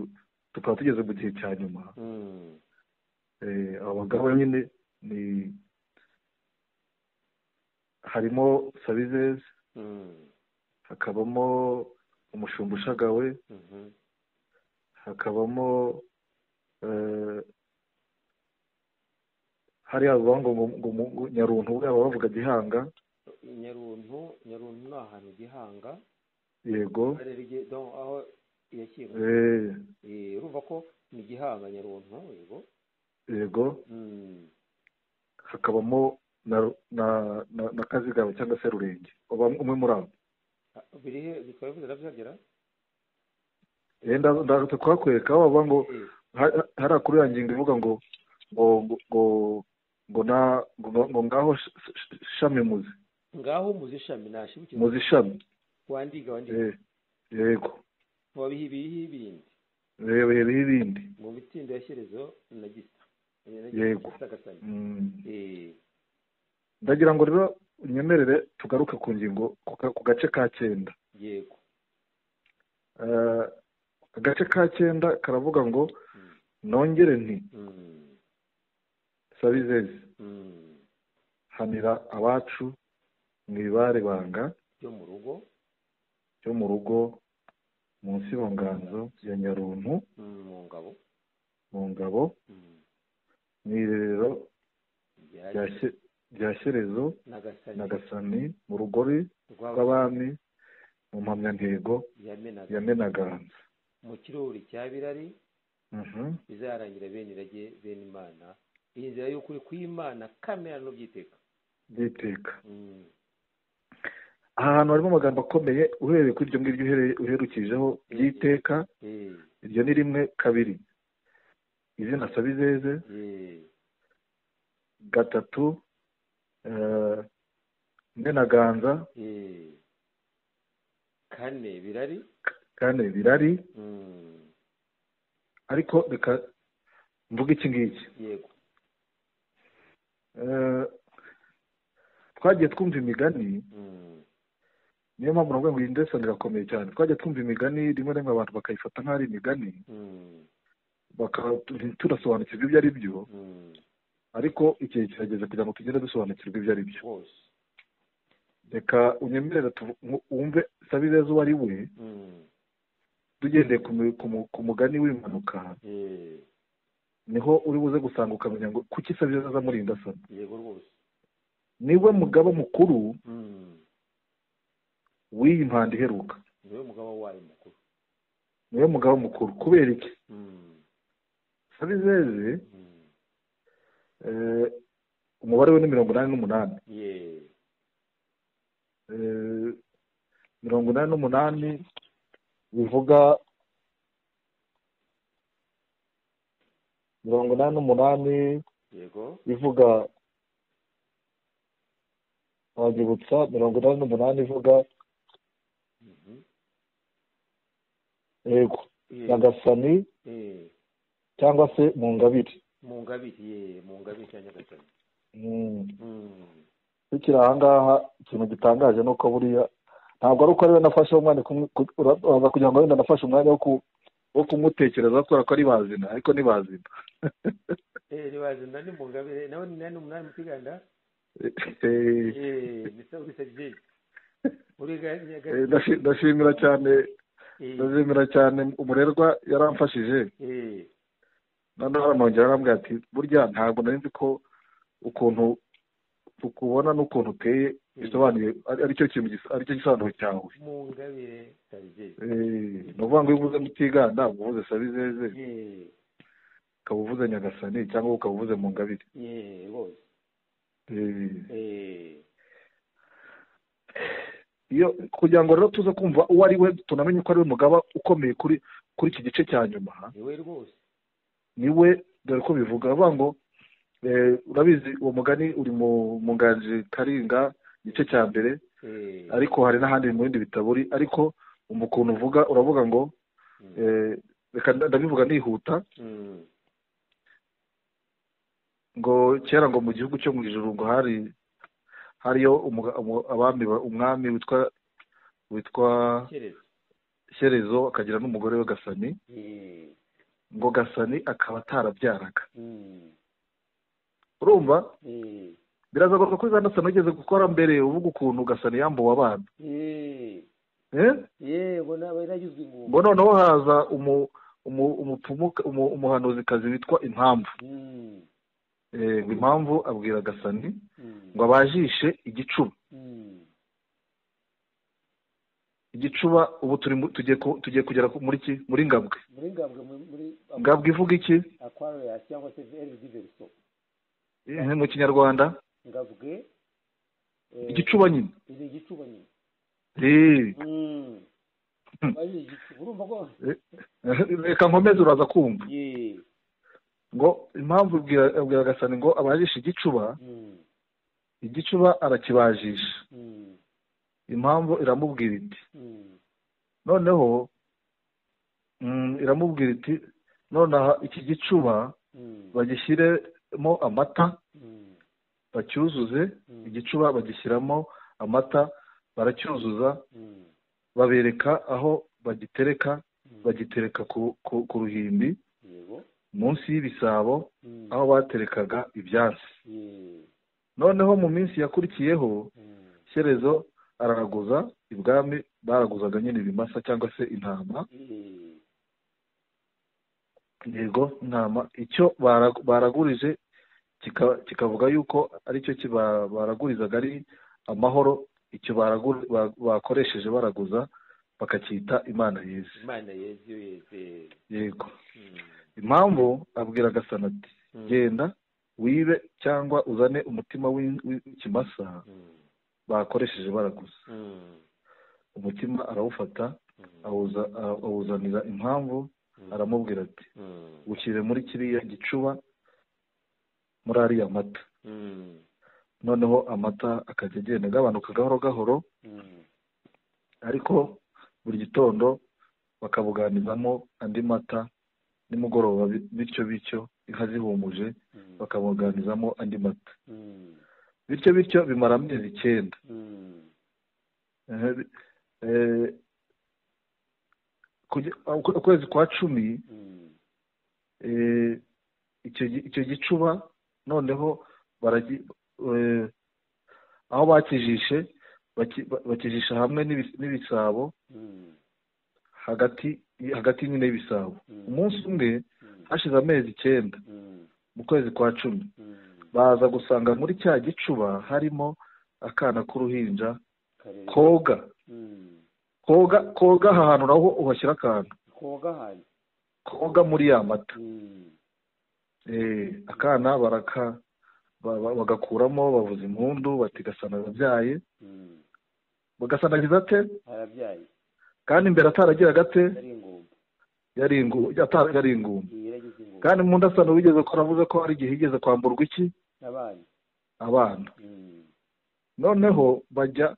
tukaba tugeze mu gihe cya nyuma Mm. Eh, aba bagabo nyine ni harimo sabizezi Mm. hakabamo umushumba ushagawe Mhm. hakabamo eh, hariya bavuga ngo ngo- ngo mu- nyaruntu baba bavuga gihanga nyaruntu nyaruntu ni ahantu gihanga yego Karere gi- don- aho yashyingwe Eh, urumva ko ni gihanga nyaruntu yego yego Mm. hakabamo na na na, na kazigaba cyangwa se rurenge Aba- umwe muri abo birihe bikaba bivuze ndabyagera rero ndaza- ndaza kuhakwereka aho bavuga ngo ha- hariya kuri ya ngingo ivuga ngo ngo ngo ngo na ngo ngo ngaho sh- sh- shami muzi ngaho muzi ishami nashibukira muzi shami wandiga wandiga Eh, yego mu bihe biriho ibindi reba heriho ibindi mu mitindo ya shyerezo na gisa na Yego. gisa gasanya Mm. Eh, ndagira ngo rero unyemerere tugaruke ku ngingo ku ka- ku gace ka cyenda yego Eh, agace ka cyenda karavuga ngo nongere nti Mm, sabizezi mm. hanira abacu mwibare banga byo mu rugo yo mu rugo mu nsibonganzo ya nyaruntu mm, mu ngabo mu ngabo Mm, mu irerero bya- rya Shye- rya shyerezo na na gasani gasani mu rugori rwaba rw'abami mu mpamyantego yamenaga ya menaganza mu kirori cya birari Mhm. bizarangira bene irage bene imana iyi nzira y'ukuri kw'imana kamera no byiteka byiteka Mm, aha hantu harimo amagambo akomeye uhereye kuri iryo ngiryo uhereye- uherukijeho byiteka eh, iryo ni rimwe kabiri izina sabizeze eh, gatatu eh, menaganza eh. kane birari kane birari Mm, ariko reka mvuge iki ngiki yego Eh, twagiye twumva imigani Mm, niyo mpamvu navuga ngo iyi ndesani irakomeye cyane twagiye twumva imigani rimwe na rimwe abantu bakayifata nk'aho ari imigani mm, bakaba turasobanukirwa ibyo ari byo mm. ariko igihe kirageze kugira ngo tugere dusobanukirwa ibyo ari byo rwose reka unyemerere tuvu- nku- wumve sabizeza uwo ari we Mm, tugendeye ku mu- ku mu- ku mugani w'impanuka eh, niho uri buze gusanga ukamenya ngo kuki sabizeza aza muri iyi ndasana yego rwose niwe mugaba mukuru Mm, w'iyi mpanda iheruka niwe mugabo wayo mukuru niwe mugaba mukuru kubera iki Mm, sabizeze mm, eh, umubare we ni mirongo inani n'umunani yeah, eh, mirongo inani n'umunani bivuga mirongo inani n'umunani yego bivuga wanyibutsa mirongo inani n'umunani ivuga Mhm, yego yeah, nyagasani eh. cyangwa se mu ngabire mu ngabiri ye mu ngabiri ya nyagatare Mm. Mm, bukiri aha ngaha ikintu gitangaje ni uko buriya ntabwo ari uko ariwe nafashe umwanya kumwe- ku- ura- uraza kugira ngo wenda nafashe umwanya wo ku- wo kumutekereza kubera ko ari bazina ariko ni bazina eh nibazina ni mu ngabire nawe ni nani umunani mutiganda Eh, eh nisa urisa byinshi uriga nyaga eh, ndashi- ndashimira cyane eh ndashimira cyane umurerwa yaramfashije eh noneho aranongera arambwira ati burya ntabwo nari nzi ko ukuntu tukubona n'ukuntu uteye bisobanuye ari- aricyo kintu gisa- aricyo gisobanuro cyawe mu ngabire tarigeze Eh, ni ukuvuga ngo iyo uvuze mutiganda uba uvuze sabizeze eh ukaba uvuze nyagasani cyangwa ukaba uvuze mu ngabire eh rwose Eh, eh iyo kugira ngo rero tuze kumva uwo ari we tunamenye ko ari we mugaba ukomeye kuri kuri iki gice cya nyuma niwe rwose ni we dore ko bivuga bavuga ngo eh, urabizi uwo mugani uri mu mu nganji karinga igice cya mbere eh ariko hari n'ahandi mu bindi bitabo uri ariko umva ukuntu uvuga uravuga ngo mm, eh, reka nda- ndabivuga nihuta mm, ngo kera ngo mu gihugu cyo mu ijuru ngo hari hariyo umuga- umu- abami ba- umwami witwa witwa kereza shyerezo akagira n'umugore we gasani eh ngo gasani akaba atarabyaraga mm, urumva eh biragaragara ko za gasani ugeze gukora mbere uvuga ukuntu gasani yambuwe abana eh eh? yego nawe nagizwe ingumba ngo noneho haza umu umu umupfumu umu- umuhanuzikazi witwa impamvu mm, Eh, ngo impamvu abwira gasani mm, ngo abajishe igicuba mm, igicuba ubu turi mu- tugiye ku- tugiye kugera ku- muri ki muri ngabwe muri ngabwe muri- muri ngabwe ivuga iki aquarius cyangwa se LV verso Eh, mu kinyarwanda ngavuge eh, igicuba nyine ni igicuba nyine Eh, Mm. Maze igiti urumva ko reka nkomeze uraza kumva ye ngo impamvu abwira- abwira agasani ngo abajishe igicuba Mm. igicuba arakibajisha Mm. impamvu iramubwira iti Mm. noneho mm, iramubwira iti nonaha iki gicuba Mm. bagishyiremo amata Mm. bacyuzuze Mm. igicuba bagishyiramo amata baracyuzuza Mm. babereka aho bagitereka Mm. bagitereka ku, ku, ku ruhimbi yego munsi y'ibisabo Mm. aho baterekaga ibyatsi ye noneho mu minsi yakurikiyeho Mm. shyerezo araraguza ibwami baraguzaga nyine ibimasa cyangwa se intama ye yego ntama icyo bara- baragurije kika- kikavuga yuko aricyo ki- ba- baragurizaga ari amahoro icyo baragu- ba- bakoresheje baraguza bakacyita imana yeze imana yeze iyo yeze yego impamvu abwira gasana ati genda wibe cyangwa uzane umutima w'in- w'ikimasa bakoresheje baraguza umutima arawufata awuza- awuzanira impamvu aramubwira ati ushyire muri kiriya gicuba muri ariya mata noneho amata akajya agenda agabanuka gahoro gahoro Mm. ariko buri gitondo bakabuganizamo andi mata nimugoroba bi- bityo bityo inka zihumuje Mm. bakabuganizamo andi mata Mm. bityo bityo bimara amezi icyenda Mm. Eh, bi- eh, kuge- ukwe- ukwezi kwa cumi Mm. eh, icyo gi- icyo gicuba noneho baragi eh, aho bakijishe baki- ba- bakijisha hamwe n'ibi- n'ibisabo Mm. hagati hagati nyine y'ibisabo Mm. umunsi umwe Mm. hashize amezi icyenda Mm. mu kwezi kwa cumi Mm. baza gusanga muri cya gicuba harimo akana k'uruhinja Karere. koga Mm. koga koga aha hantu naho uhashyira akantu koga hano koga muri ya mata Mm. Eh, akana baraka ba- ba- bagakuramo bavuza impundu bati gasana arabyaye Mm. gasana agize ate arabyaye kandi imbere ataragira gate ari ingumba yari ingu- atari- yari ingumba yaragize ingumba kandi mundasano wigeze ko aravuze ko hari igihe yigeze kwamburwa iki n'abana abana Mm. noneho bajya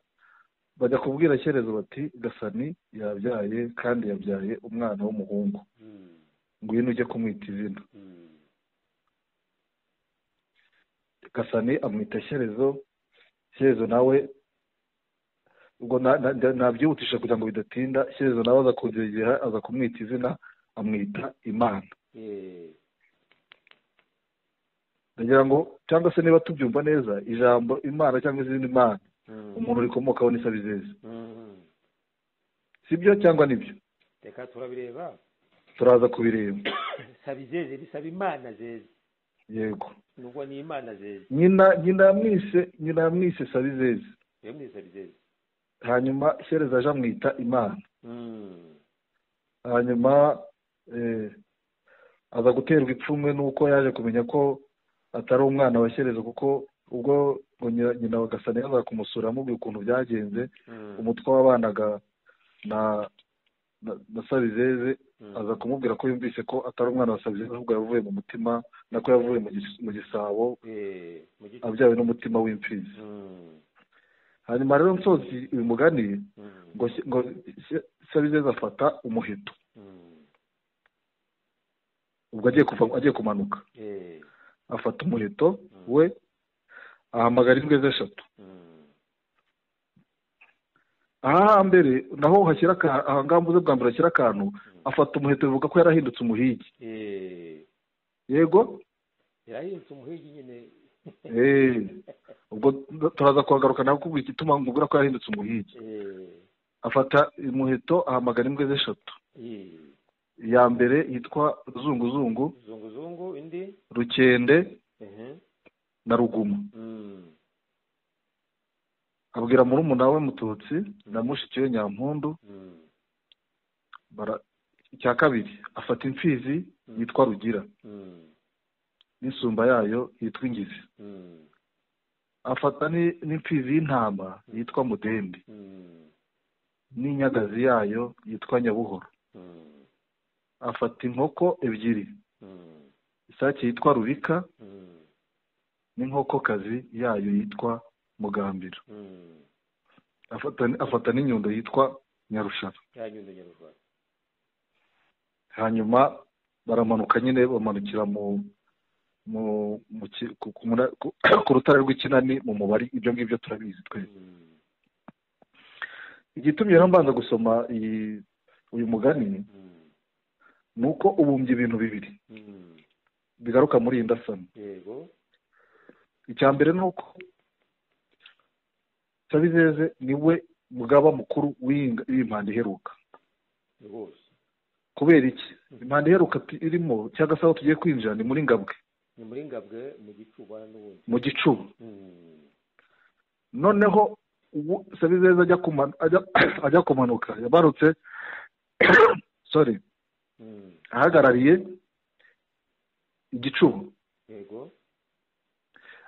bajya kubwira cyerezo bati gasani yabyaye kandi yabyaye umwana w'umuhungu Mm. ngwino ujye kumwita izina Mm. gasani amwita cyerezo cyerezo nawe ubwo na- na- na- nabyihutisha kugira ngo bidatinda cyerezo nawe aza kubyegera aza kumwita izina amwita imana ye ndagira ngo cyangwa se niba tubyumva neza ijambo imana cyangwa izindi mana umuntu rikomokaho ni sabizeze sibyo cyangwa nibyo reka turabireba turaza kubireba saba izeze bisaba imana zeze yego nubwo ni imana zeze nyina nyina yamwise nyina yamwise sabizeze rero ni saba izeze hanyuma shereza aje amwita imana hanyuma eh, aza guterwa ipfunwe n'uko yaje kumenya ko atari umwana wa shereza kuko ubwo ngo nyina- nyina wa gasani yazaga kumusura amubwira ukuntu byagenze umutwe wabanaga na na, na sabizeze aza kumubwira ko yumvise ko atari umwana wa sabizeze ahubwo yavuye mu mutima nako yavuye mu gis- mu gisabo mu gice abyawe n'umutima w'imfizi hanyuma rero nsozi uyu mugani ngo ngo sabizeze afata umuheto ubwo agiye kuva agiye kumanuka afata umuheto we ahamagara imbwa ze eshatu aha hambere naho hashyira aka- aha ngaha mvuze bwa mbere hashyira akantu afata umuheto bivuga ko yarahindutse umuhigi yego yarahindutse umuhigi nyine Eh, ubwo turaza kuhagaruka nawe kubwira igituma mubwira ko yarahindutse umuhigi Eh, afata umuheto ahamagara imbwa ze eshatu eh, iya mbere yitwa ruzunguzungu zunguzungu indi rukende ehe, na ruguma mm, abwira murumuna we mututsi na mushiki we nyampundu mm, bara- icya kabiri afata imfizi yitwa rugira mm, n'insumba yayo yitwa ingizi mm, afata ni- n'imfizi y'intama yitwa mudende mm, n'inyagazi yayo yitwa nyabuhoro Mm, afata inkoko ebyiri mm, isake yitwa rubika mm, n'inkokokazi yayo yitwa mugambira mm. afata afata n'inyundo yitwa nyarushara yanyundo nyarwanda hanyuma baramanuka nyine bamanukira mu mu mu ki- ku- ku mura- ku- ku rutare rw'ikinani mu mubari ibyo ngibyo turabizi twese Mm, igitumye rero mbanza gusoma iyi uyu mugani mm, ni uko ubumbye ibintu bibiri mm. bigaruka muri iyi ndasano yego icya mbere ni uko tabizeze ni we mugaba mukuru w'iyi nga- w'iyi mpanda iheruka rwose kubera iki impanda iheruka tu- irimo cyangwa se aho tugiye kwinjira ni muri ngabwe ni muri ngabwe mu gicuba n'ubundi mu gicuba Mm, noneho ubu sabizeza ajya kuma- ajya- ajya kumanuka yabarutse sorry mm, ahagarariye igicuba yego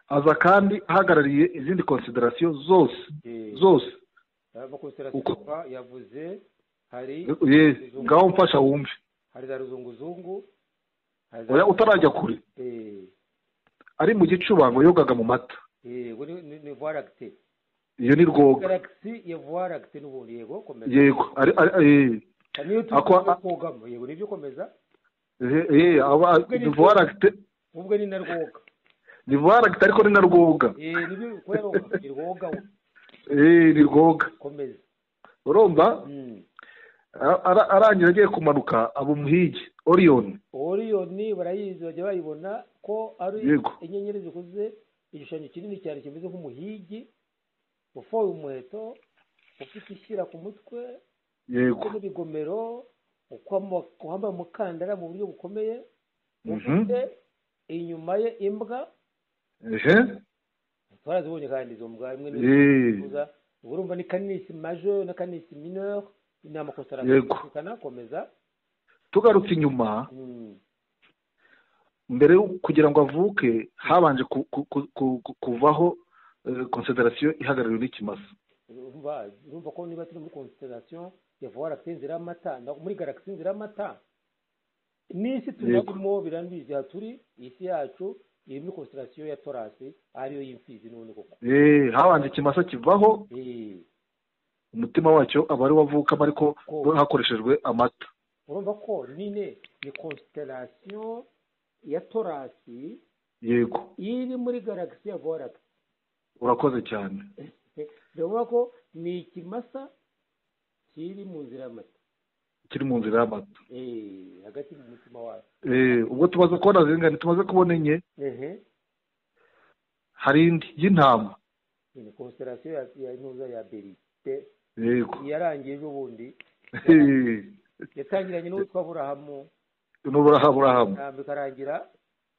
aza kandi ahagarariye izindi konsiderasiyo zose Eh, zose amakonsiderasiyo uko- kuva yavuze hari ye izungu- ngaho mfasha wumve hari za ruzunguzungu hari za- oya utarajya kure Eh, ari mu gicuba ngo yogaga mu mata eh, we ni- ni ni voie lactée iyo ni rwoga galaxy ya voie lactée n'ubundi yego komeza yego ari- ari- eh, Hari n'iyo turi Akwa- no kogamo yego nibyo komeza eh, eh, aba- Ubwo ni ni voie lactée- ubwo ni narwoga ni voie lactée ariko ni na rwoga eh nibyo kubera ngo ni rwoga we. Eh, ni rwoga komeza urumva Mm. Ara- ara- arangira agiye kumanuka aba umuhigi oriyoni oriyoni barayizi bajya bayibona ko ari Yego. inyenyeri zikuze igishushanyo kinini cyane kimeze nk'umuhigi ufoye umuheto ufite ishyira ku mutwe yego ufite n'ibigomero ukwamo- wambaye umukandara mu buryo bukomeye Mhm. ufite inyuma ye imbwa ehe twarazibonye kandi izo mbwa imwe ni Eh, imbwa urumva ni kanisi maje na kanisi mineur ni Yego. amakositara kanakomeza tugarutse inyuma Mm. mbere yo- kugira ngo avuke habanje ku- ku- ku- ku- ku- kuvaho konsiderasiyo ihagarariwe n'ikimasa urumva urumva ko niba turi muri constellation ya voie lactée inzira y'amata na- muri galaxy inzira y'amata n'isi turimo birambizi aha turi isi yacu iri muri constellation ya torasi ariyo y'imfizi n'ubundi koko Eh, habanje ikimasa kivaho Eh, umutima wacyo aba ari wavukamo ariko Ko- hakoreshejwe amata urumva ko nyine ni constellation ya torasi yego iri muri galaxy ya voie lactée urakoze cyane ndavuga ko ni ikimasa kiri mu nzira y'amata kiri mu nzira y'amata Eh, hagati mu mutima wayo Eh, ubwo tumaze kubona zingana tumaze kubona enye ehe hari indi y'intama ni constellation ya, ya ntuza ya berite yego yarangiye ejo bundi Eh, yatangiranye n'uwitwa burahamu n'uburahamu urahamu ntabwo ikarangira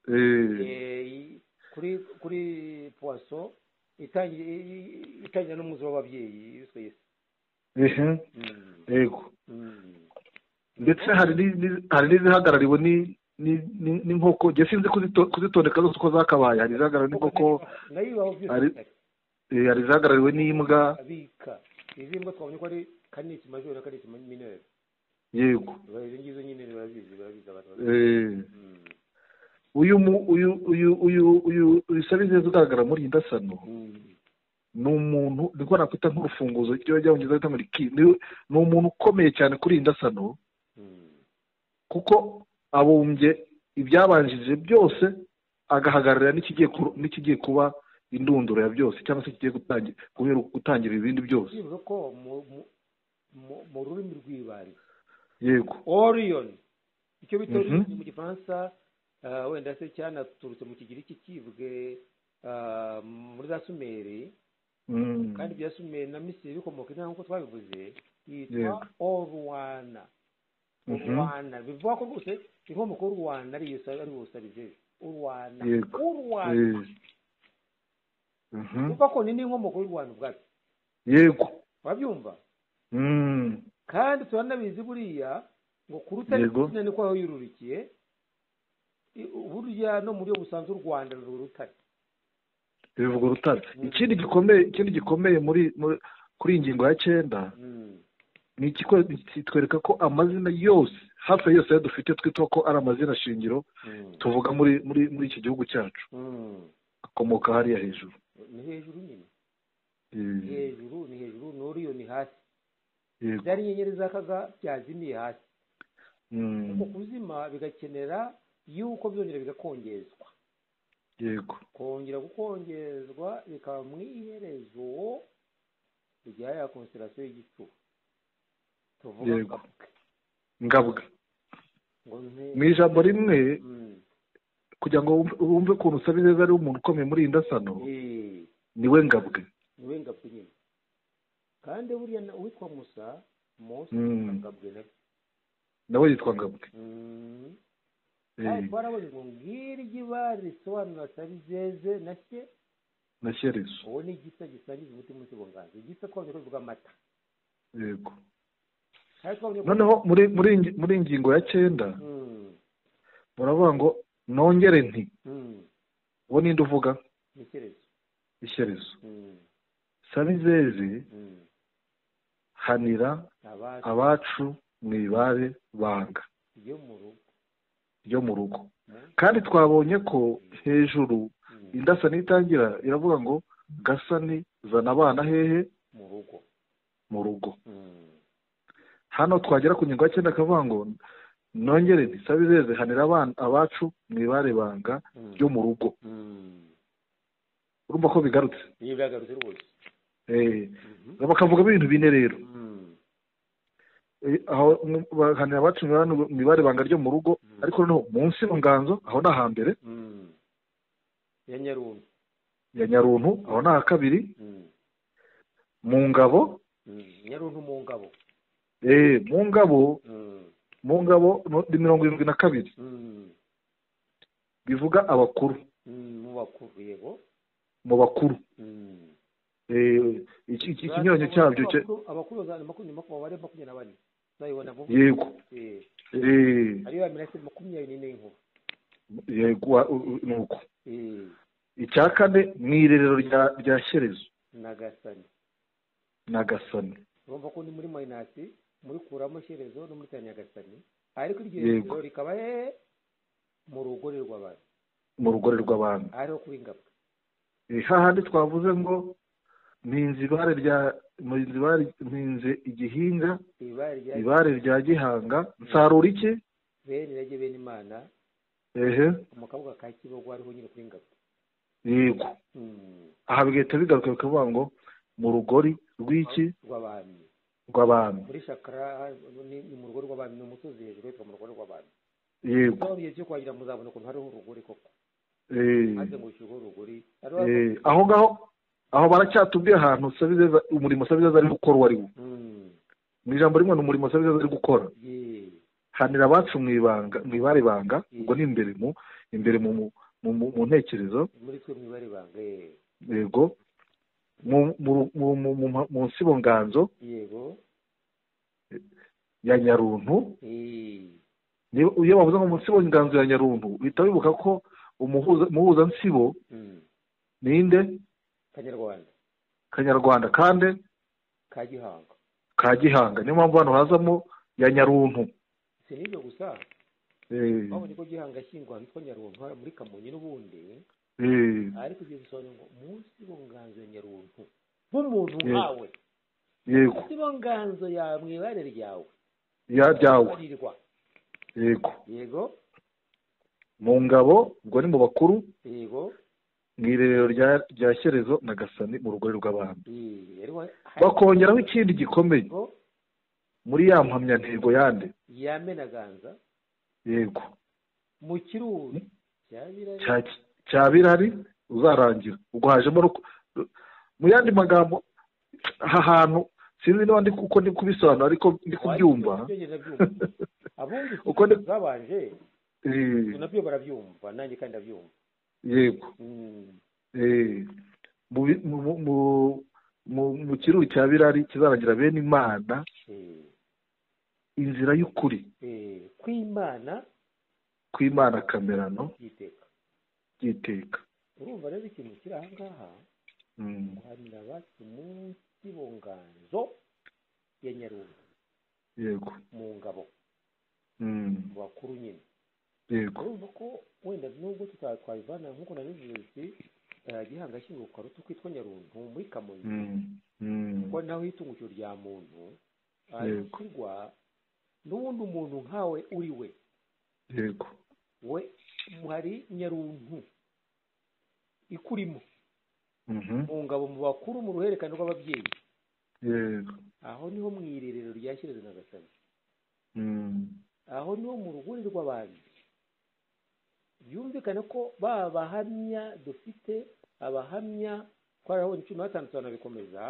Eh, eh, i- kuri kuri puwaso itangira i- i- itangira n'umuzi w'ababyeyi yiswe Yesu. ehe, Mm, yego mm. ndetse hari n'i- n'i- hari n'izihagarariwe ni- ni- ni- n'inkoko njye sinzi kuzito- kuzitondeka zose uko zakabaye hari izihagarariwe n'inkoko nayo ibaho byose ari- eh, hari izihagarariwe n'imbwa abika izi mbwa twabonye ko ari kanisi majoro na kanisi minere yego izo ngizo nyine barabizi barabizi abantu bazi. Eh, Mm, uyu mu- uyu uyu uyu uyu uyu sabizeza ugaragara muri iyi ndasano mm, ni umuntu niko nakwita nk'urufunguzo ibyo byabongereza bita muri ki ni ni umuntu ukomeye cyane kuri iyi ndasano mm. kuko abumbye ibyabanjirije byose agahagararira n'ikigiye ku- n'ikigiye kuba indunduro ya byose cyangwa se kigiye gutangi- guhera gutangira ibindi byose byibuze ko mu- mu- mu- mu rurimi rw'ibari yego orion icyo bita Mhm. Orion mu gifaransa ah, wenda se cyanaturutse mu kigiriki kivwe ah, muri za sumeri Mm. kandi ibya sumeri na misiri bikomoka inaha nk'uko twabivuze yitwa Yego. oruwana Mhm. uruwana bivuga ko rwose inkomoko y'uruwana ari iyo ari ubusabije uruwana Yego. uruwana Eh. Mhm. bivuga ko ni n'inkomoko y'uruwana ubwabyo yego urabyumva Mm. kandi turanabizi buriya ngo ku rutare Yego. rw'ikina niko aho yururikiye I- burya no mu buryo busanzwe u rwanda ruri urutare bivuga urutare ikindi gikomeye ikindi gikomeye muri muri- kuri iyi ngingo ya cyenda Mm. ni ikiko kitwereka ko amazina yose hafi ya yose ayo dufite twita ko ari amazina shingiro Mm. tuvuga muri muri muri iki gihugu cyacu Mm. akomoka hariya hejuru ni hejuru nyine ni Eh, hejuru ni hejuru n'uriyo ni hasi yego zariya nyenyeri zakaga byazimiye hasi Mm, uko kuzima bigakenera yuko byongera bigakongezwa yego kongera gukongezwa bikaba mu iherezo rya ya konsirasiyo y'igicuba tuvuga Yego. kabwe. ngabwa ngo nte mu ijambo rimwe Mm. kugira ngo wumve- wumve ukuntu usaba ineza ari umuntu ukomeye muri iyi ndasano Eh. niwe ngabwe niwe ngabwe nyine kandi buriya na- uwitwa musa mose Mm. ngabwe nawe nawe yitwa ngabwe Mm. Eh, kandi twarabonye ngo ngiryo ibara risobanura sabizeze na cye na shyerezo uwo ni igisa gisangiza umutima usigo nganza igisa twabonye ko bivuga amata yego kandi twabonye ko noneho muri muri ingi- muri ingingo ya cyenda Mm, muravuga ngo nongere nti mm, uwo ninde uvuga ni icyerezo ishyerezo Mm, sabizeze mm. hanira abacu abacu mwibare banga ryo mu rugo ryo mu rugo Mm, kandi twabonye ko hejuru mm, indasa n'itangira iravuga ngo gasani zana abana hehe mu rugo mu rugo Mm, hano twagera ku ngingo ya cyenda akavuga ngo nongere ntisabizeze hanira abana abacu mwibare banga mm, ryo mu rugo mm. urumva ko bigarutse ibi byagarutse rwose Eh, Mhm. bakavugamo ibintu bine rero Mm, Eh, aho mu- bahanira abacu mwibare- mwibare banga ryo mu rugo ariko noneho munsi mu nganzo aho ni ahambere mm. ya nyarumbi ya nyaruntu aho ni aha kabiri Mm, mu ngabo mm. nyaruntu mu ngabo eh, mu ngabo Mm, mu ngabo no- ni mirongo irindwi na kabiri mm, bivuga abakuru mm, mu bakuru yego mu bakuru Mm. Eh, iki- iki- ikinyuranyo cyabyo cye Abakuru- abakuru bazana makumyabiri makumyabiri makumyabiri na bane uzayibona vuba yego Eh, Eh, hariyo ya mirasire makumyabiri n'ine y'inkuba yego wa- u- u- ni uko Eh, icya kane mu irerero rya- rya shyerezo nagasani nagasani urumva ko ni muri mayinasi murikuramo shyerezo no muri tani nyagasani ariko iryo Yego. rezo rikaba hehe mu rugore rw'abantu mu rugore rw'abami ariho kuba ingabwa Eh, hahandi twavuze ngo mpinze ibare rya mpinze ibare mpinze igihinga ibara rya ibare rya gihanga nsarura iki bene irage bene imana ehe mu kabuga ka kibogo ariho nyine kuri ingabwa yego Mm, aha bigahita bigaruka bikavuga ngo mu rugori rw'iki rw'abami rw'abami muri shakara ni- ni mu rugo rw'abami ni umusozi hejuru yitwa mu rugo rw'abami yego aho bihe byo kuhagira muzabona ukuntu hariho urugori koko Eh, hazengurukijweho urugori hariho eh, aho ngaho aho baracyatubwiye ahantu sabizeza umurimo sabizeza ari gukora uwo ari wo Mm, mu ijambo rimwe ni umurimo sabizeza ari gukora ye, hanira abacu mu ibanga mu ibare banga ubwo ni imbere mu imbere mu mu- mu mu ntekerezo muri twe mwibare banga ye. yego mu mu mu mu mu mu nsibo nganzo yego ya nyaruntu eh, niba- iyo bavuze ngo mu nsibo nganzo ya nyaruntu uhita wibuka ko umuhuza umuhuza nsibo mm, ninde kanyarwanda kanyarwanda kandi ka gihanga ka gihanga niyo mpamvu hano hazamo ya nyaruntu si n'ibyo gusa Eh, babonye ko gihanga ashyingwa hitwa nyaruntu hariya muri kamonyi n'ubundi eh, ariko ibyo bisobanura ngo munsi bo nganzo ya nyaruntu nk'umuntu Ye- nkawe yego munsi bo nganzo ya mwibare ryawe ya ryawe barirwa yego yego mu ngabo ubwo ni mu bakuru yego mu irerero rya rya shyerezo na gasani mu rugori rw'abami eh, hariho bakongeraho ikindi gikomeye hariho muri ya mpamyantego yande yamenaganza yego mu kiruzi cyabirari cya cya birari uzarangira ubwo hajemo no ku- mu yandi magambo aha hantu sinzi niba ndi uko ndi kubisobanura ariko ndi kubyumva Nabyo ndabyumva. abumva Uko uko ndi- zabanje Eh, nabyo barabyumva nanjye kandi ndabyumva yego Mm, eh, mu bi- mu mu- mu- mu- mu kiruru cya birari kizarangira bene imana eh, inzira y'ukuri eh, kw'imana kw'imana kamerano byiteka by'iteka urumva rero ikintu kiri aha ngaha Mm, guhanira abacu munsi bo nganzo ya nyarungu yego mu ngabo Mm, mu bakuru nyine yego urumva ko wenda nubwo tuta- twabivana nk'uko nabivuze nti eh, gihanga shyingo kwa ruti kwitwa nyaruntu muri kamonyi Mm, mm, kuko naho itungukiro rya muntu Yego. arigwa n'ubundi umuntu nkawe uri we yego we hari nyaruntu ikurimo Mhm, mu ngabo mu bakuru mu ruhererekane rw'ababyeyi yego aho niho mu irerero rya shyerezo na gasabo Mm, aho niho mu ruguri rw'abantu byumvikane ko ba bahamya dufite abahamya twarabonye cumi na batanu turanabikomeza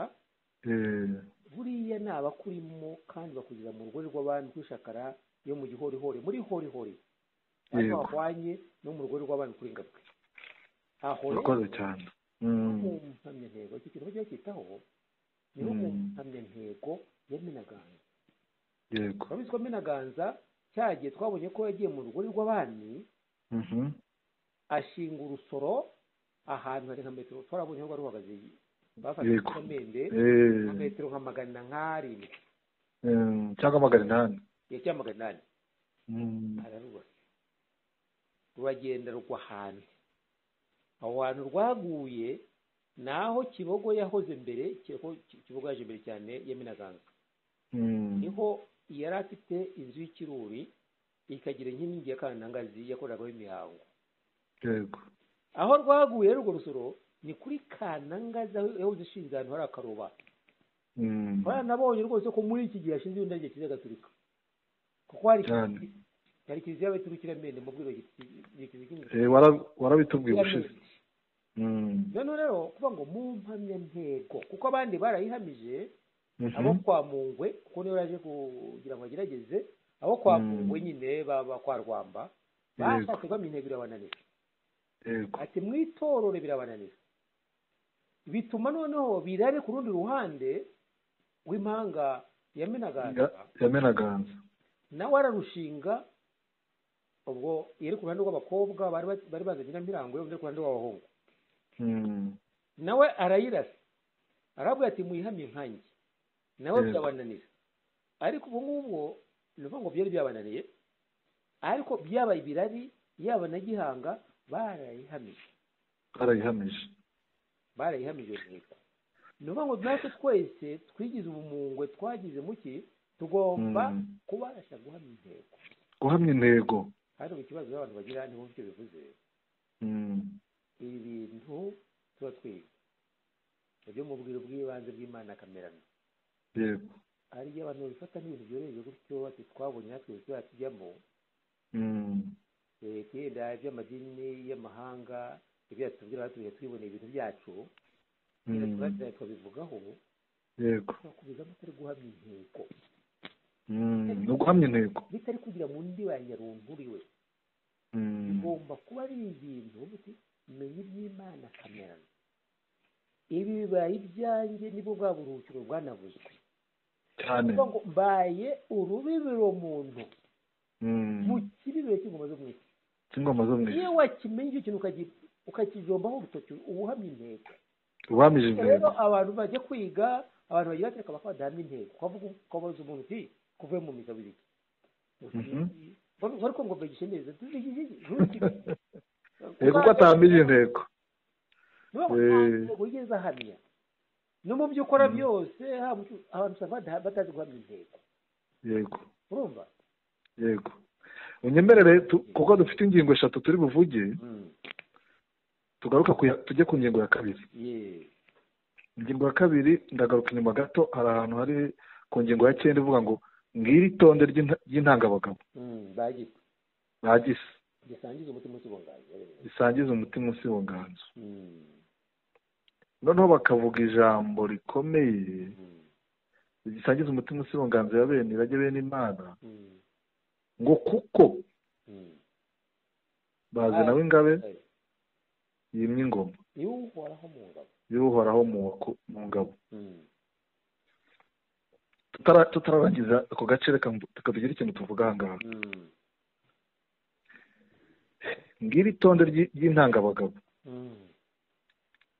eh, buriya ni abakurimo kandi bakugira mu rugori rw'abami kuri shakara yo mu gihorihori muri horihori ariko Yego. bahwanye no mu rugori rw'abami kuri ngabwe aho urakoze cyane Mm, mu mpamyantego icyo kintu bajya bakitaho niho mu mpamyantego ya minaganga yego turabizi ko minaganga cyagiye twabonye ko yagiye mu rugori rw'abami Mhm, ashinga urusoro ahantu hari nka metero twarabonye aho ruhagaze bafashe Yego. ikomende eh, nka metero nka magana nk'arindwi mm, cyangwa magana inani ya cyangwa magana inani Mm, ararubase ruragenda rugwa ahantu aho hantu rwaguye naho kibogo yahoze mbere Kibogo- kibogo yaje mbere cyane yaminaganga mm, niho yari afite inzu y'ikiruri ikagira inkingi ya kanangazi yakoreragaho imihango yego aho rwaguye rero urwo rusoro ni kuri kanangazi aho yahoze ishinze ahantu hari akaroba Mm, baranabonye rwose ko muri iki gihe hashinze ibindi kiliziya gatolika kuko hari cyane hari kiliziya y'abaturukirampende mu bwiro kiliziya Eh, wara- warabitubwiye ushize Mm, noneho rero kuvuga ngo mu mpamyantego kuko abandi barayihamije mhm, abo kwa mungwe kuko niyo yaje kugira ngo agerageze abo kwa Mm. mungwe nyine baba kwa rwamba Yego. bashatse bamintego irabananira yego ati mwitorore birabananira bituma noneho birare ku rundi ruhande rw'impanga yamenaganza Ya- yamenaganza nawe ararushinga ubwo yari ku ruhande rw'abakobwa bari ba- bari bazanye nyamirango yo ku ruhande rw'abahungu Mm, nawe arayirasa arabwira ati muyihamye nkanjye nawe Yego. byabananira ariko ubu ngubwo ni ukuvuga ngo byari byabananiye ariko byabaye ibirari yaba na gihanga barayihamije barayihamije barayihamije iyo ntego ni ukuvuga ngo natwe twese twigize ubumungwe twagize muki tugomba Mm. kubasha guhamya intego guhamya intego hano mu kibazo abantu bagira ntibumve icyo bivuze Mm, ibi bintu tuba twiga ibyo mu bwiro bw'ibanze bw'imana kamerano yego hari igihe abantu babifata nk'ibintu byoroheje gutyo ati twabonye natwe uburyo tujyamo Mm, twenda iby'amadini y'amahanga ibyo yatubwira batumye twiboneye ibintu byacu mm, tuba tukabivugaho yego twakomeza atari guhamya intego Mm, ni uguhamya intego bitari kugira mu ndiba ya nyaruntu uriwe Mm, bigomba kuba ari ibintu uti menya iby'imana kamerano ibi bibaye ibyanjye nibwo bwa buruhukiro bwanavuzwe cyane kuvuga ngo mbaye urubibiro muntu Mm, mu kibibiro cy'ingoma zo mu isi cy'ingoma zo mu iyo isi wakimenya icyo kintu ukagi- ukakijombaho urutoki uba uhamye intego uhamije Bityo rero intego abantu bajya kwiga abantu bagira ati reka badahamya intego ukavuga ukabaza umuntu uti kuvuye mu misa biri Mhm. ariko ngo mbagishe neza tuzigije iki? Eh, kuko atahamije intego Nubwo Eh. ntabwo wigeze ahamya no mu byo ukora byose haba icyo- abantu usanga bada- batazi guhamya intego yego urumva yego unyemerere tu- kuko dufite ingingo eshatu turi buvuge tugaruka ku ya- tujye ku ngingo ya kabiri ye ingingo ya kabiri ndagaruka inyuma gato hari ahantu hari ku ngingo ya cyenda ivuga ngo ngiri itonde ry'inta- ry'intangabagabo bagita bagise gisangiza umutima usibungaye risangiza umutima usibonganza Mm. noneho bakavuga ijambo rikomeye Mm. rigisangiza umutima usibonganza ya bene irage bene imana Mm. ngo kuko Mm. bazana Ah. w'ingabe Eh, yimye ingoma iyo uhoraho mu ngabo y'uhoraho mu waku- mu ngabo Mm. Tutara- tutararangiza ako gace reka mbu- reka tugire ikintu tuvuga aha ngaha Mm. ngiri itonde ry'i- ry'intangabagabo Mm.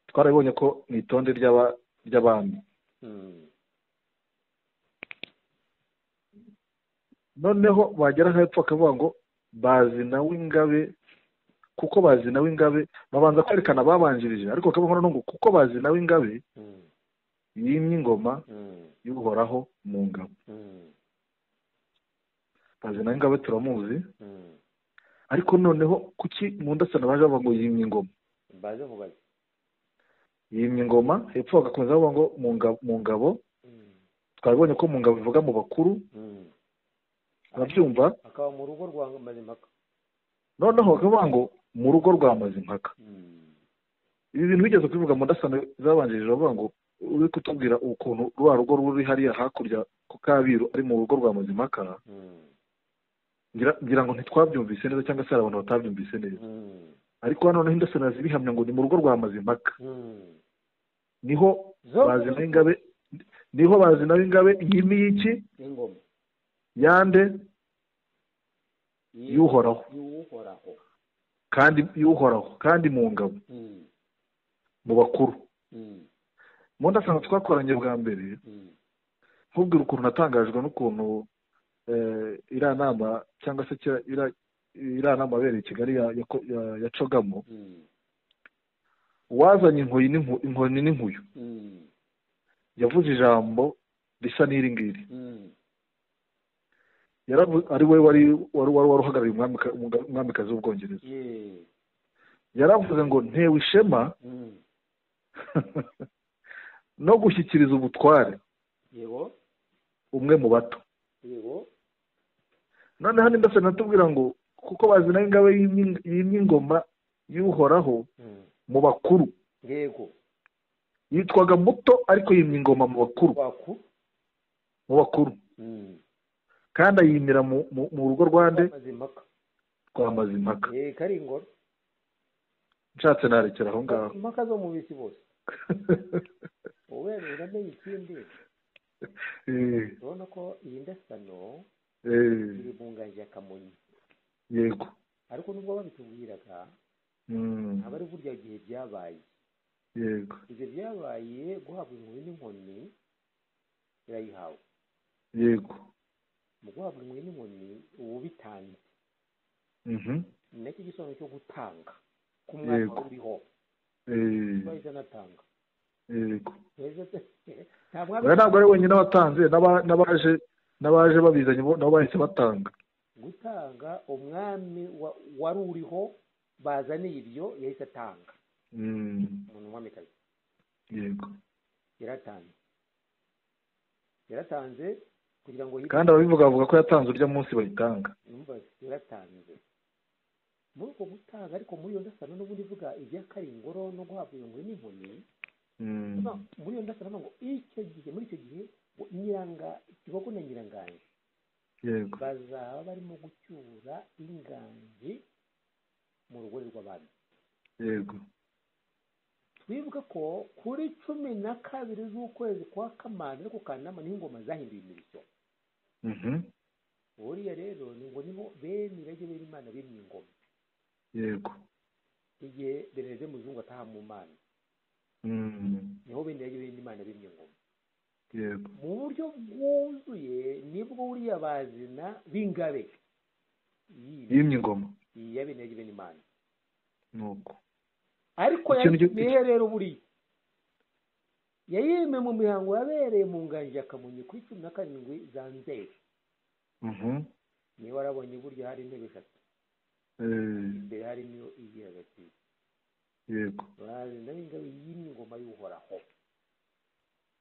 twarabibonye ko ni itonde ry'aba- ry'abami Mm. noneho bagera hepfo bakavuga ngo bazi nawe ingabe kuko bazi nawe ingabe babanza kwerekana ababanjirije ariko bakavuga ngo kuko bazi nawe ingabe Mm, yimye ingoma mm, y'uhoraho mu ngabo mm, bazi nawe ingabe turamuzi mm. ariko noneho kuki mundasana baje bavuga ngo yimye ingoma baze mubaze yimye ingoma hepfo bagakomeza bavuga ngo mu ngabo- mu ngabo Mm, twabonye ko mu ngabo bivuga mu bakuru mm. urabyumva akaba mu rugo rwa mazimpaka noneho bakavuga ngo mu rugo rwa mazimpaka Mm, ibi bintu bigeze kubivuga mu ndasano zabanjirije bavuga ngo uri kutubwira ukuntu rwa rugo ruri hariya hakurya ku kabiru ari mu rugo rwa mazimpaka mm, ngira- ngira ngo ntitwabyumvise neza cyangwa se hari abantu batabyumvise neza mm, ariko hano noneho indasano zibihamya ngo ni mu rugo rwa mazimpaka mm. niho Zo- bazi nawe ingabe niho bazi nawe ingabe yimi y'iki ingoma yande Yi- y'uhoraho y'uhoraho kandi y'uhoraho kandi mu ngabo Mm, mu bakuru mm, mu ndasano twakoranye bwa mbere mm, nkubwira ukuntu natangajwe n'ukuntu eh, iriya nama cyangwa se kira- iriya- iriya nama yabereye i kigali ya- yako- ya- yacogamo mm, uwazanye inkoyi n'inku- inkoni n'inkuyu mm, yavuze ijambo risa n'iri ngiri mm, Yaravu- ari we wari wari wari wari uhagarariye umwamika- umwami- umwamikazi w'ubwongereza ye, yaravuze ngo ntewe ishema mm, no gushyikiriza ubutware yego umwe mu bato yego noneho nimba se natubwira ngo kuko bazi nawe ingabe y'imyi- y'imyi ingoma y'uhoraho Mm, mu bakuru yego yitwaga muto ariko yimya ingoma mu bakuru waku mu bakuru Mm, kandi ayimira mu, mu, mu rugo rwande mazimpaka rwa mazimpaka Eh, kari ingoro nshatse narekera aho ngaho impaka zo mu bisi bose wowe uramenye ikindi Eh, urabona ko iyi ndasano eh, iri mu ngagi ya kamonyi yego ariko nubwo babitubwiraga Mm, ntabwo ari burya gihe byabaye yego ibyo byabaye guhabwa inkoni n'inkoni irayihawe yego mu guhabwa inkoni n'inkoni uba ubitanze Mhm, ni nacyo gisobanuro cyo gutanga ku mwanya Yego. wari uriho eh, wahise anatanga yego Heza pe. nta oya mwami ntabwo ari wenyine watanze n'aba- n'abaje n'abaje babizanye bo- nabo bahise batanga gutanga umwami wa- wari uriho bazaniye ibyo yahise atanga Mm, umuntu umwamikazi yego yaratanze yaratanze kugira ngo kandi ababivuga bavuga ko yatanze urya munsi bayitanga yumvaze yaratanze muri uko gutanga ariko muri iyo ndasano n'ubundi ivuga ibya karingoro no guhabwa iyo nguni n'inkoni Mm, no, muri iyo ndasano no ngo icyo gihe muri icyo gihe ngo nyiranga kibogo na nyiranganji yego bazaba barimo gucyura inganji mu rugore rw'abami yego twibuke ko kuri cumi na kabiri z'ukwezi kwa kamana no ku kanama niho ingoma zahinduye imirishyo Mhm, buriya rero ni ngo niho bene irage bene imana bimye ingoma yego igihe beneze muzungu ataha mu mana Mm, niho bene irage bene imana bimye ingoma yego mu buryo bwuzuye nibwo buriya bazina b'ingabe iyi yimye ingoma iyi ya bene irage bene imana nuko ariko Ikintu cyo- yayimiye rero buriya yayime mu mihango yabereye mu nganji ya kamonyi kuri cumi na karindwi za nzeri Mhm. niba warabonye burya hari intebe eshatu Eh, imbere harimo iyo iri hagati yego bazina b'ingabe yimye ingoma y'uhoraho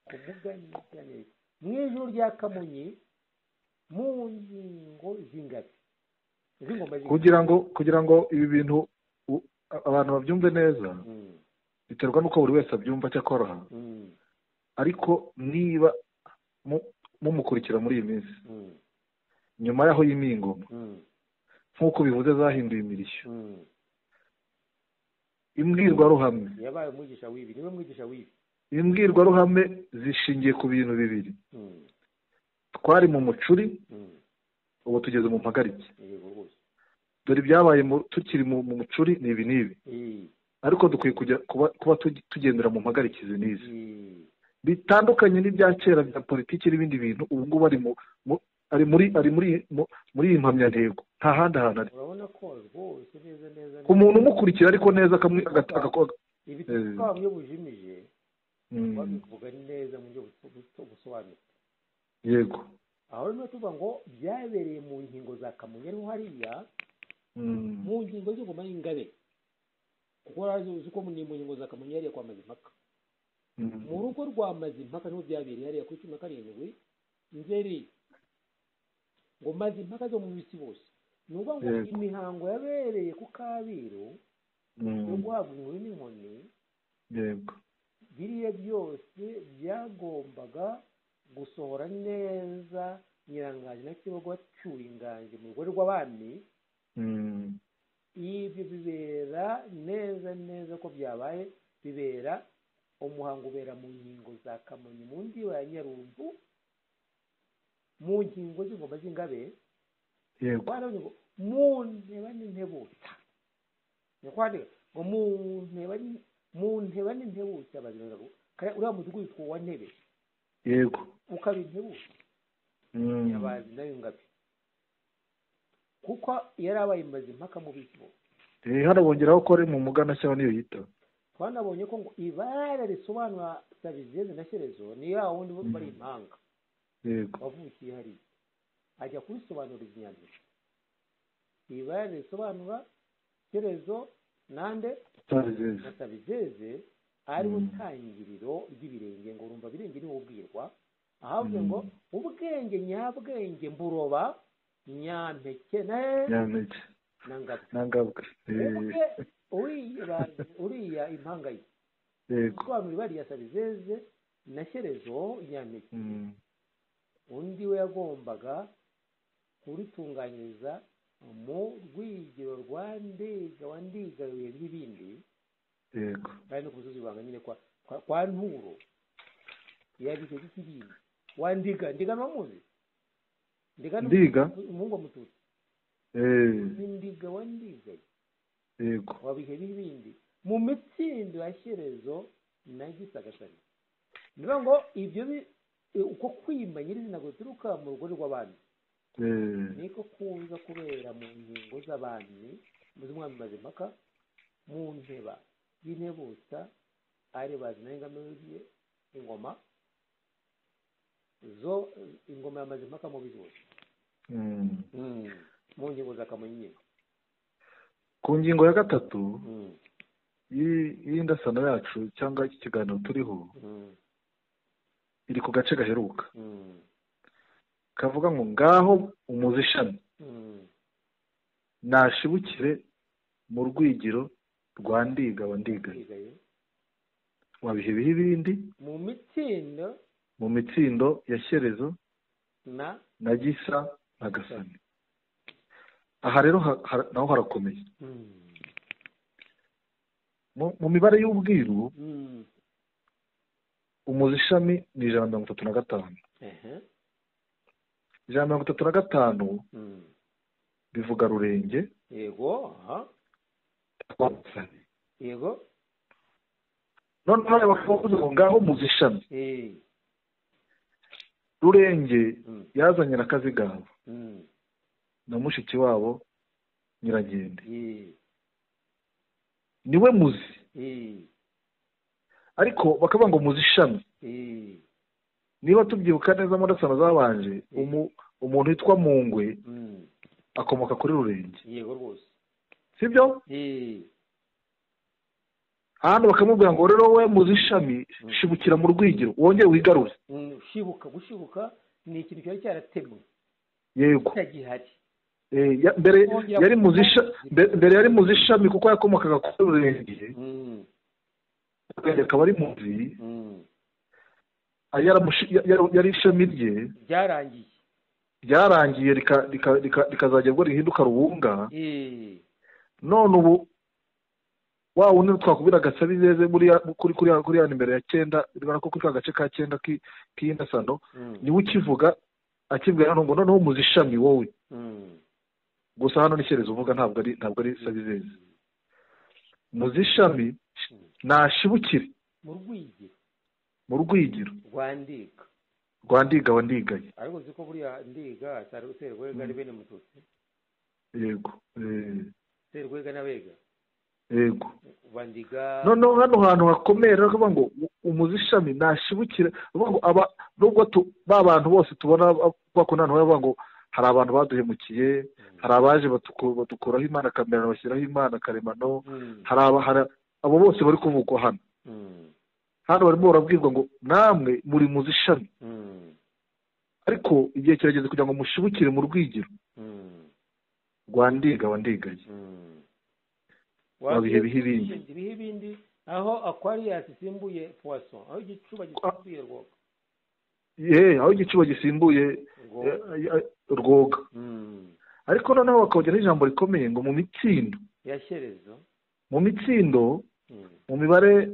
ku muganigane mu ijoro rya kamonyi mu ngingo z'ingabe z'ingoma z'ingabe kugira ngo kugira ngo ibi bintu u- abantu babyumve neza Mm, biterwa n'uko buri wese abyumva cyakoroha mm, ariko niba mu- mumukurikira muri iyi minsi mm, nyuma y'aho yimiye ingoma mm, nk'uko bivuze zahinduye imirishyo mm. imbwirwaruhame yabaye umwigisha w'ibi niwe mwigisha w'ibi imbwirwaruhame zishingiye ku bintu bibiri Mm, twari mu mucuri mm. ubu tugeze mu mpagarike yego rwose dore ibyabaye mu- tukiri mu mu mucuri ni ibi n'ibi Eh, ariko dukwiye kujya kuba kuba tugi- tugendera mu mpagarikizi n'izi eh, bitandukanye n'ibya kera bya politiki n'ibindi bintu ubu ngubu bari mu mu- ari muri ari muri mu- muri iyi mpamyantego nta handi hantu ari urabona ko rwose neza neza ku muntu umukurikira ariko neza akamwi- agata- agakora Eh. ibituruka bamwe bujimije Mm, babivuga neza mu buryo buto- buto- busobanutse yego aho rero tuvuga ngo byabereye mu nkingo za kamonyi ariho hariya Mm, mu ngingo z'ingoma y'ingabe kuko urazi uzi ko ni mu ngingo za kamonyi hariya kwa mazimpaka mm, mu rugo rwa mazimpaka niho byabereye hariya kuri cumi na karindwi nzeri ngo mazimpaka zo mu bisi bose ni ukuvuga ngo Yego. imihango yabereye ku kabiru yo mm, guhabwa inkuru n'inkoni yego biriya byose byagombaga gusohora neza nyirangange na kibogo bacyuye ingange mu rugo rw'abami Mm, ibyo bibera neza neza ko byabaye bibera umuhango ubera mu nkingo za kamonyi mu ndiba ya nyarumbu mu nkingo z'ingoma z'ingabe yego baravuze ngo mu nteba n'intebuta ni kwandika ngo mu nteba ni- mu nteba n'intebuta baziraga ngo kare uriya mudugudu witwa uwa ntebe yego ukaba intebuta Mm, nyabazi nayo ngabe kuko yari abaye imaze impaka mu bisi bose eh, hano bongeraho ko ari mu muganashyamba niyo yita twanabonye ko ngo ibara risobanura sabizeze na shyerezo ni ya wundi bo bari impanga yego wavukiye hariya ajya kurisobanuriza inyandiko ibara risobanura shyerezo nande utabizeze na sabizeze ari Mm. utangiriro ry'ibirenge ngo urumva birenge niwo ubwirwa ahavuze ngo Mm. ubwenge nyabwenge mburoba nyampeke na nyampeke na ngabe ntangabwe ubwe uriya uriya impanga ye yego gusobanura ibari ya sabizeze na shyerezo nyampeke Mm, undi we yagombaga kuritunganyiriza mu rwigiro rwa ndiga wa ndigaruye n'ibindi yego kandi no ku musozi wibanga nyine kwa, kwa, kwa nturo yabize k'ikibindi wa ndiga ndiga ntiwamuzi ndiga ni Ndiga? umuhungu wa mututsi eh, ni ndiga wa ndiga yego wabihe n'ibindi mu mitsindo ya shyerezo na gisagasari ni ukuvuga ngo ibyo bi- e, uko kwima nyirizina guturuka mu rugo rw'abami eh, niko kuza kubera mu nkingo z'abami z'umwami mazimpaka mu nteba y'intebutsa ari bazi nayo ingano ye ingoma zo ingoma ya mazimpaka mu bizuzi mm. mu nkingo za kamonyi nyine ku ngingo ya gatatu Mm, y'i- y'indasano yacu cyangwa iki kiganiro turiho mm, iri ku gace gaheruka mm, kavuga ngo ngaho umuze ishami mm. nashibukire mu rwigiro rwa ndiga wa ndigaye Ndigaye. wabihe ibihe ibindi mu mitsindo mu mitsindo ya shyerezo na na gisa na gasani aha rero ha- ha- naho harakomeye mm, mu mu mibare y'ubwiru mm, umuze ishami ni ijana na mirongo itatu na gatanu ehe, ijana na mirongo itatu na gatanu mm. bivuga rurenge yego aha rwa gasani yego noneho reba bakavuze ngo ngaho muze ishami eh, rurenge mm, yazanye na kazigaba mm, na mushiki wabo nyiragende eh, niwe muzi eh, ariko bakavuga ngo muzi ishami eh, niba tubyibuka neza mu ndasano zabanje umu- umuntu witwa mungwe mm, akomoka kuri rurenge yego rwose sibyo eh, hano bakamubwira ngo rero we muzi ishami shibukira mu rwigiro wongere wigarure mm, gushibuka gushibuka ni ikintu cyari cyaratemwe yego kitagihari Eh, ya- mbere yari muzi isha- mbe- mbere yari muzi ishami kuko yakomokaga kuri rurenge Mm, rurenge akaba ari muzi mm. yaramushi- ya- ya- yari ishami rye byarangiye ryarangiye rika- rika- rika- rikazajya ubwo rihinduka rubunga Eh, none ubu wa wundi twakubwira gasabizeze buriya kuri kuri kuri hano imbere ya cyenda bibona ko kuri ka gace ka cyenda k'i- k'iyi ndasano mm, niwe ukivuga akibwira hano ngo noneho muzi ishami wowe mm, gusa hano ni cyerezo uvuga ntabwo ari ntabwo ari sabizeze muzi ishami nashibukire mu rwigi mu rwigiro rwandika rwa ndiga wa ndigaye ariko uzi ko buriya ndiga sari- serwega ari bene mututsi yego eh, serwega n'abega yego bandiga noneho hano hantu hakomera bavuga ngo umuzishami ntashibukira bavuga ngo aba nubwo tu- ba bantu bose tubona ba- bakundana nabo bavuga ngo hari abantu baduhemukiye hari abaje batuku- badukuraho imana kamera bashyiraho imana karemano Mm, hari aba- hari abo bose bari kuvugwa hano mm, hano barimo barabwirwa ngo namwe muri muzishami mm, ariko igihe kirageze kugira ngo mushibukire mu rwigiro mm, rwa ndiga wa ndigaye mm. Wabihe bihe ibindi. ibihe ibindi aho aquarius isimbuye poisson aho igicuba gisimbuye rwoga yeee aho igicuba gisimbuye rwoga eh, eh, rwoga Mm. ariko noneho bakongeraho ijambo rikomeye ngo mu mitsindo yashyerezo mu mitsindo Mm, mu mibare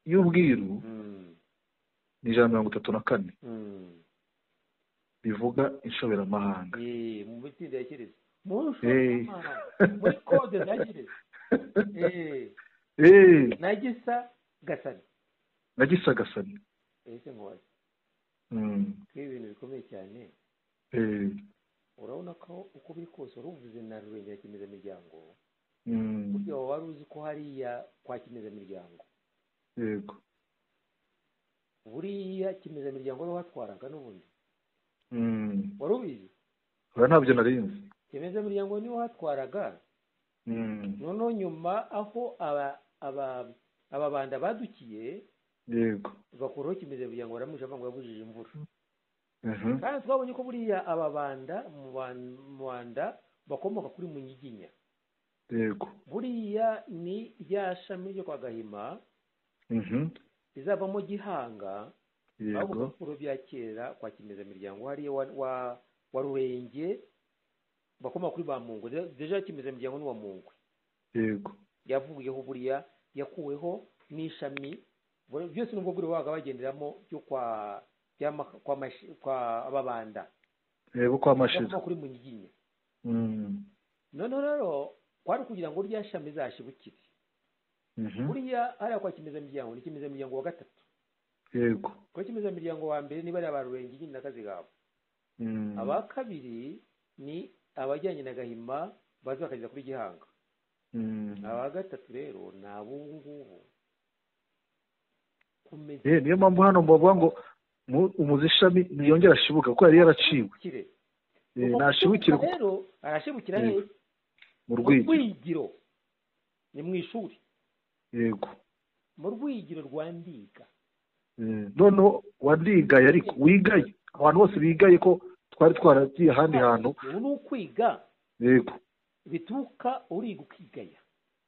y'ubwiru mm, ni ijana na mirongo itatu na kane mm. bivuga inshoberamahanga Eh, mu mitsinda ya shyerezo mu Eh. nshoberamahanga, muri kode za shyerezo Eh, eee na gisa gasani nagisagasane ese nkubaze Mm, ko ibintu bikomeye cyane eh, urabona ko uko biri kose wari uvuze na rubengerakimeza-miryango mm, burya waba wari uzi ko hariya kwa kimeza-miryango yego buriya kimeza-miryango wari watwaraga n'ubundi Mm, wari ubizi oya ntabyo nari nzi kimeza-miryango niwe watwaraga Mm, noneho nyuma aho aba aba ababanda badukiye yego bakuraho kimeza-miryango baramwisha ngo yabujije imvura Mhm, kandi twabonye ko buriya ababanda mu Ban- mu Rwanda bakomoka kuri munyiginya yego buriya ni rya shami ryo kwa gahima Mhm, rizavamo gihanga aho mu yego bipapuro bya kera kwa kimezamiryango hariya wa, wa, wa rurenge bakomoka kuri ba mungu Deja- deja kimezamiryango ni wa mungu yego yavuyeho buriya yakuweho n'ishami Buri- byose nubwo buri wabaga bagenderamo byo kwa bya ma- kwa, mashi- kwa ababanda yego kwa mashira bakomoka kuri munyiginya Mm, noneho rero kwari kugira ngo rya shami zashibukire mhm, buriya hariya kwa kimezamiryango ni kimezamiryango wa gatatu yego kwa kimezamiryango wa mbere ni bariya ba rurenge nyine na kazigaba Mm, aba kabiri ni abajyanye na gahima bazi bakageza kuri gihanga mm. aba gatatu rero ni ab'ubu ngubu kumenya Eh, niyo mpamvu hano bavuga ngo mu- umuzishami ntiyongera ashibuka kuko yari yaraciwe kire Eh, Ubwo ntashibukire gushibuka rero arashibukira Yego. he mu mu rwego rwigiro ni mu ishuri yego mu rwigiro rwa ndiga Eh, noneho wandigaye ariko wigaye abantu bose bigaye ko twari twaragiye ahandi hantu ubu ni ukwiga yego bituruka uriga ukigaya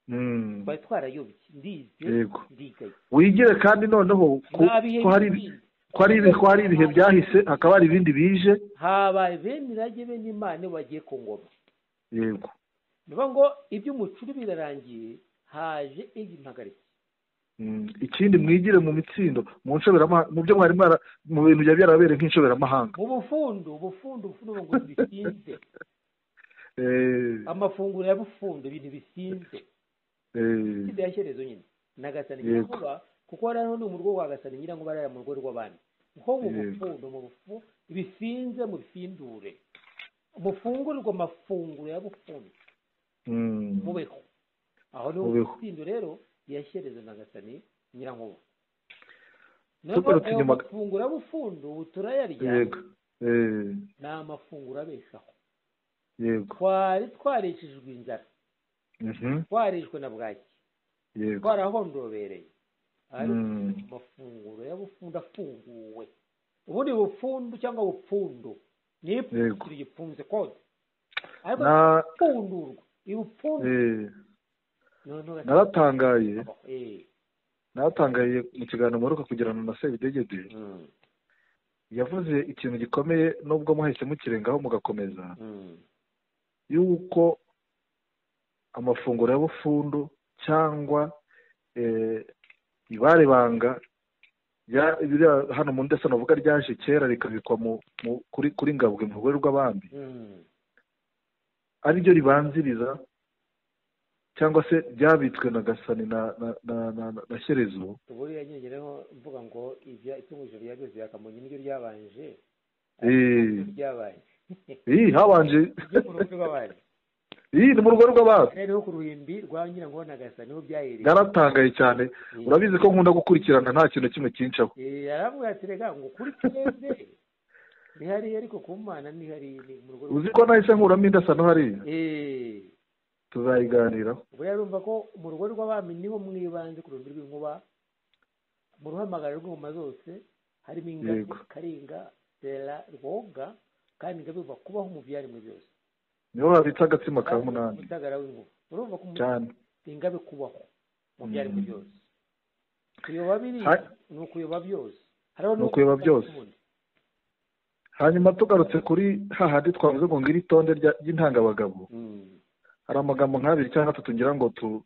Mm, twari twarayobye ndibye yego ndigaya wigire kandi noneho ko nta bihe ko hari bindi. ko hari ibihe- ko hari ibihe byahise hakaba hari ibindi bije habaye bene irage bene imana iyo bagiye ku ngoma yego ni ukuvuga ngo iby'umucuri birarangiye haje iby'impagarike Mm, ikindi mwigire mu mitsindo mu nshoberamahanga mu byo mwari mwara- mu bintu byari byarabereye nk'inshoberamahanga mu bufundu ubufundu ubufundu ngo bisinze Eh, amafunguro ya bufundu ibintu bisinze eh, itsinda ya shyerezo nyine na gasani Yego. nyirankuba kuko hariya ni mu rugo rwa gasani nyirankuba hariya mu rugo rw'abandi nko mu Yego. bufundu mu bufu bisinze mu bifindure mufungurirwa amafunguro ya bufundu mm, mubeho aho ni Mubeho. umutsindo rero yashyerezo na gasani nyirankuba Tugarutse ayo inyuma- mafunguro ya bufundu ubu turayarya yego Eh, ni amafunguro abeshaho yego twari twaricishijwe inzara Mhm, twarishwe na bwaki yego twarahondobereye ariko Mm. amafunguro y'abufundu afunguwe ubu ni bufundu cyangwa bupfundo ni Yego. ipfundikiro gipfunze kode ariko Na- ipfundurwa ibupfundo eh, noneho naratangaye gatabaho eh naratangaye mu kiganiro muheruka kugirana na sebidegede mm, yavuze ikintu gikomeye nubwo muhise mukirengaho mugakomeza mm, yuko amafunguro ya bufundu cyangwa eh, ibare banga rya- biriya hano mu ndesano bavuga ryaje kera rikabikwa mu, mu, kuri, kuri ngabwe mu rugore rw'abandi mm, ari ryo ribanziriza cyangwa se byabitswe na gasani na na na na, na, na shyerezo buriya nyine ngereho mvuga ngo ibya itungo rya byose byakamunye niryo ryabanje Eh. niryo ryabaye iyi habanje ryo ku rubuga rw'abandi iyi ni mu rugo rw'abantu rero ku ruhimbi rwa nyirango na gasa niho byahereye naratangaye cyane urabizi ko nkunda gukurikirana nta kintu na kimwe kincaho Eh, yaravuga ati rega ngo kuri twebwe nihariye ariko ku mana nihariye ni mu rugo rwa- uzi ko nahise nkuramo indasano hariya Eh, tuzayiganiraho ubwo rero urumva ko mu rugo rw'abami niho mwibanze ku ruhimbi rw'inkuba mu ruhamagara rw'ingoma zose harimo ingagi Yego. karinga sera rwoga kandi ingagi biva kubaho mu byaremwe byose niho habitse agatsima ka munani umutagara w'inkuba urumva ko umu- cyane ingabe kubaho mu Mm. byaremwe byose kuyoba biri Hai. ni ukuyoba byose hariho Ni ukuyoba byose. n'ubundi. hanyuma tugarutse kuri hahandi twavuze ngo ngiri itonde rya- ry'intangabagabo Mm, hari amagambo nk'abiri cyangwa atatu ngira ngo tu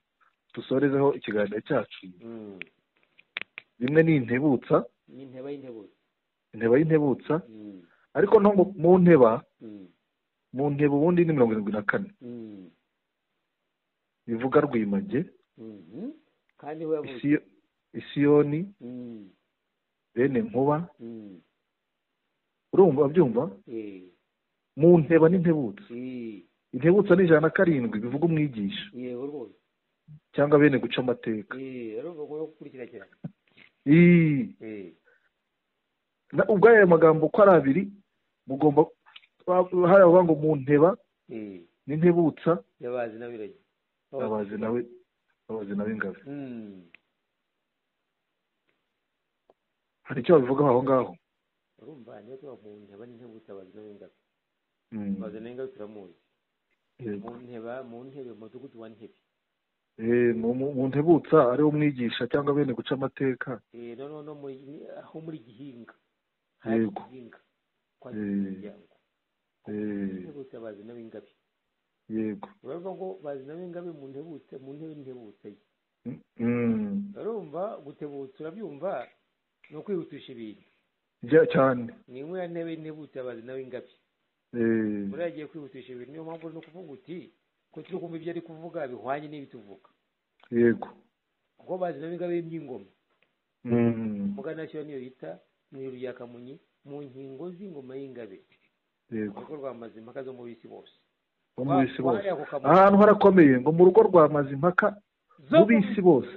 dusorezeho ikiganiro cyacu mm. rimwe ni intebutsa ni inteba y'intebutsi inteba y'intebutsa Mm, ariko no mu- mu nteba mm, mu nteba ubundi ni mirongo irindwi na kane mm, bivuga rwimage mhm. kandi niho yavutse Isiyo- isiyoni Mm, bene nkuba mm, urumva byumva eh, mu nteba n'intebutsa eh, intebutsa ni ijana na karindwi bivuga umwigisha yego rwose cyangwa bene guca amateka Eh, rero urumva ko yo gukurikirana Ii. Eh, Na- ubwo aya magambo uko ari abiri mugomba ba- hari abavuga ngo mu nteba eh, n'intebutsa yabazi n'abiragi abazi nawe abazi nawe ingabe Mm, hari icyo babivugaho aho ngaho urumva niba tuba mu nteba n'intebutsi abazi n'abengabe Mm. abazi n'abengabe turamuzi Yego. mu nteba mu ntebe mu mudugudu wa ntebe Eh, mu- mu mu ntebutsa ariwe umwigisha cyangwa bene guca amateka Eh, noneho no muri aho muri gihinga hari Yego. gihinga kwa Eh. gihinga Eh, intebutsi abazi n'abengabe yego uravuga ngo bazi n'abengabe mu ntebutse mu ntebe n'intebutse ye Mm. urumva gutebutsa urabyumva ni ukwihutisha ibintu Rya- cyane ni imwe ya ntebe y'intebutsi abazi n'abengabe Eh, buriya agiye kwihutisha ibintu niyo mpamvu uri no kuvuga uti ko turi kumva ibyo ari kuvuga bihwanye n'ibituvuga yego kuko bazi na bingabe by'ingoma Mm. muganashyo niyo yita mu ijuru rya kamunyi mu nkingo z'ingoma y'ingabe yego urugo rwa mazimpaka zo mu bisi bose bo mu bisi bose Wahariye ako kamunyi. ahantu harakomeye ngo mu rugo rwa mazimpaka Zo mu mu- bisi bose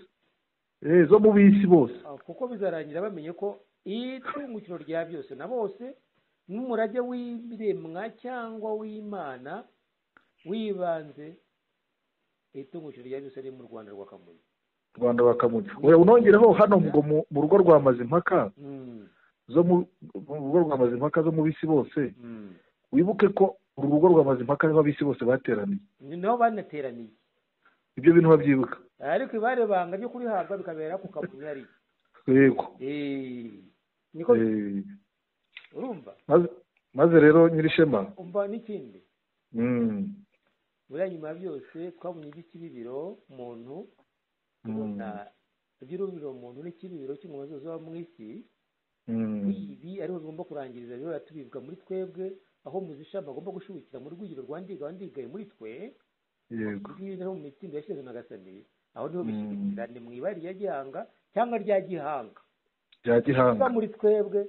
Eh, zo mu bisi bose Ah, kuko bizarangira bamenye ko itungukiro rya byose na bose n'umurage w'ibiremwa cyangwa w'imana wibanze itungukiro rya byose riri mu rwanda rwa kamunyi rwanda bakamuca oya unongereho hano ngo mu mu rugo rwa mazimpaka Mm, zo mu mu rugo rwa mazimpaka zo mu bisi bose mm. wibuke ko uru rugo rwa mazimpaka niho abisi bose bateraniye ni naho banateraniye ibyo bintu babyibuka ariko ibare banga ryo kurihabwa bikabera ku kamunyi ari yego Eh, niko Eh, urumva maze- maze rero nyirishema umva n'ikindi Mm. buriya nyuma ya byose twabonye iby'ikibibiro muntu Mm. tubona iby'urubiro muntu n'ikibibiro cy'ingoma zose zo mu isi Mm. ibi ariho bigomba kurangiriza rero tubibwa muri twebwe aho muzisha bagomba gushubikira mu rwigiro rwa ndiga wandigaye muri twe yego ngibi rero mu mitsindo yashyize na gasani aho niho Mm. bishyikira ni mu ibari ya gihanga cyangwa rya gihanga bya gihanga Biba muri twebwe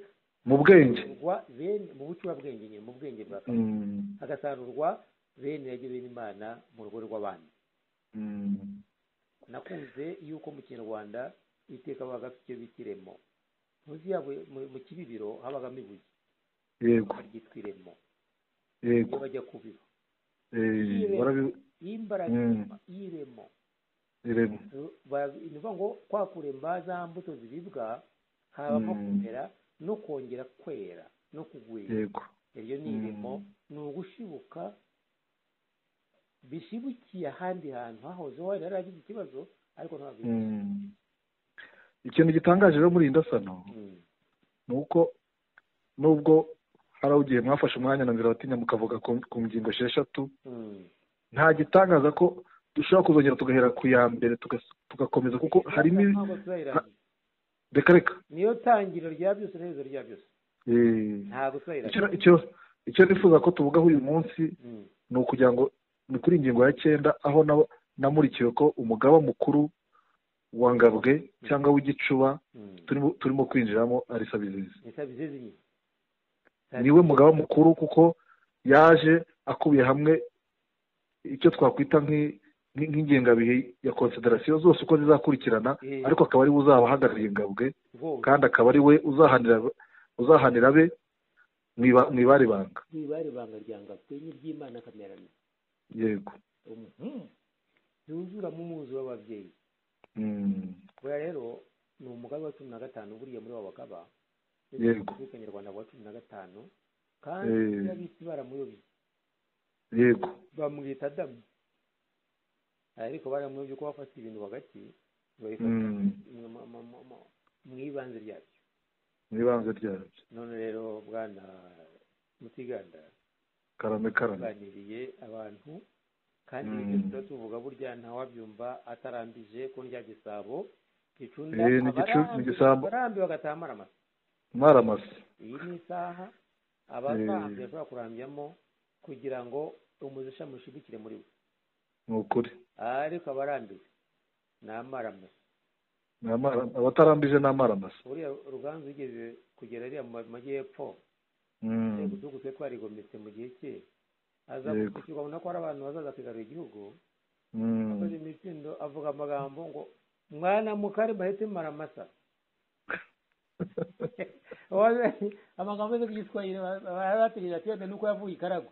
mu bwenge rwa bene mu bucurabwenge nyine mu bwenge bwa Mm. hagasarurwa bene yajya bene imana mu rugo rw'abandi Mm. nakunze yuko mu kinyarwanda iteka babaga bafite icyo bita iremo munsi yabo mu- mu kibibiro habagamo ibuye yego baryitwa iremo yego iyo bajya kubiba Eh, barabi- y'imbaraga Mm. y'iremo irema Ba- ni ukuvuga ngo kwa kuremba za mbuto ziribwa habamo Mm. kumera no kongera kwera no kugwira yego iryo ni iremo ni ugushibuka bishibukiye ahandi hantu hahoze wari yaragize ikibazo ariko ntabwo Mm. ikintu gitangaje rero muri iyi ndasano Mm. ni uko nubwo hari aho igihe mwafashe umwanya na nzira batinya mukavuga ku ku ngingo esheshatu Mm. nta gitangaza ko dushobora kuzongera tugahera ku ya mbere tugas- tugakomeza kuko harimo ibi- Ntabwo turayirangije. reka reka niyo tangiriro rya byose n'iherezo rya byose Eh, ntabwo turayirangije. icyo- icyo icyo nifuza ko tuvugaho uyu munsi Mm. ni ukugira ngo ni kuri ingingo ya cyenda aho nabo namurikiwe ko umugaba mukuru wa ngabwe cyangwa w'igicuba Mm. turimo turimo kwinjiramo ari sabizizi Ni Sabizeze nyine. niwe mugaba mukuru kuko yaje akubiye hamwe icyo twakwita nk'i- nk'i- nk'ingengabihe ya konsiderasiyo zose uko zizakurikirana Eh. ariko akaba ari we uzaba ahagarariye ngabwe Rwose. kandi akaba ari we uzahanira uzahanira be mu iba- mu ibari banga ntibari ibanga ryangabwe n'iry'imana kamerana yego Mhm. yuzura mu muzi w'ababyeyi Mm. buriya rero ni umugabe wa cumi na gatanu buriya muri wa bagaba Yego. nyarwanda wa cumi na gatanu kandi Eh. abisi baramuyobye yego bamwita adamu ariko baramuyobye ko bafata ibintu hagati ntibabifata Mm. mu- mu- mu- mu- mu- mu ibanze ryabyo mu ibanze ryabyo none rero bwana mutiganda karame karame baganiriye abantu kandi Mm. ibyo tuba tuvuga burya ntawabyumva atarambije ko ndya gisabo gicunda Eh, ni gicu- ni igisambo. abarambi bagataha amaramasa mwaramase iyi ni isaha Eh. abazahambye bashobora kurambyamo kugira ngo umuzisha mushigikire muri we ni ukuri ariko abarambiwe ni amaramasa Ni amara- abatarambije ni amaramase buriya ruganzu ugeze kugera ariya mu majyepfo Mm. uduhugu twe twarigometse mu gihe cye aza Yego. gusukirwa abona ko hari abantu bazaza kwigarura igihugu Mm. akoze imitsindo avuga amagambo ngo mwana mukari bahite maramasa amagambo yo ku giswahili bategereje ati wenda nuko yavuye ikarago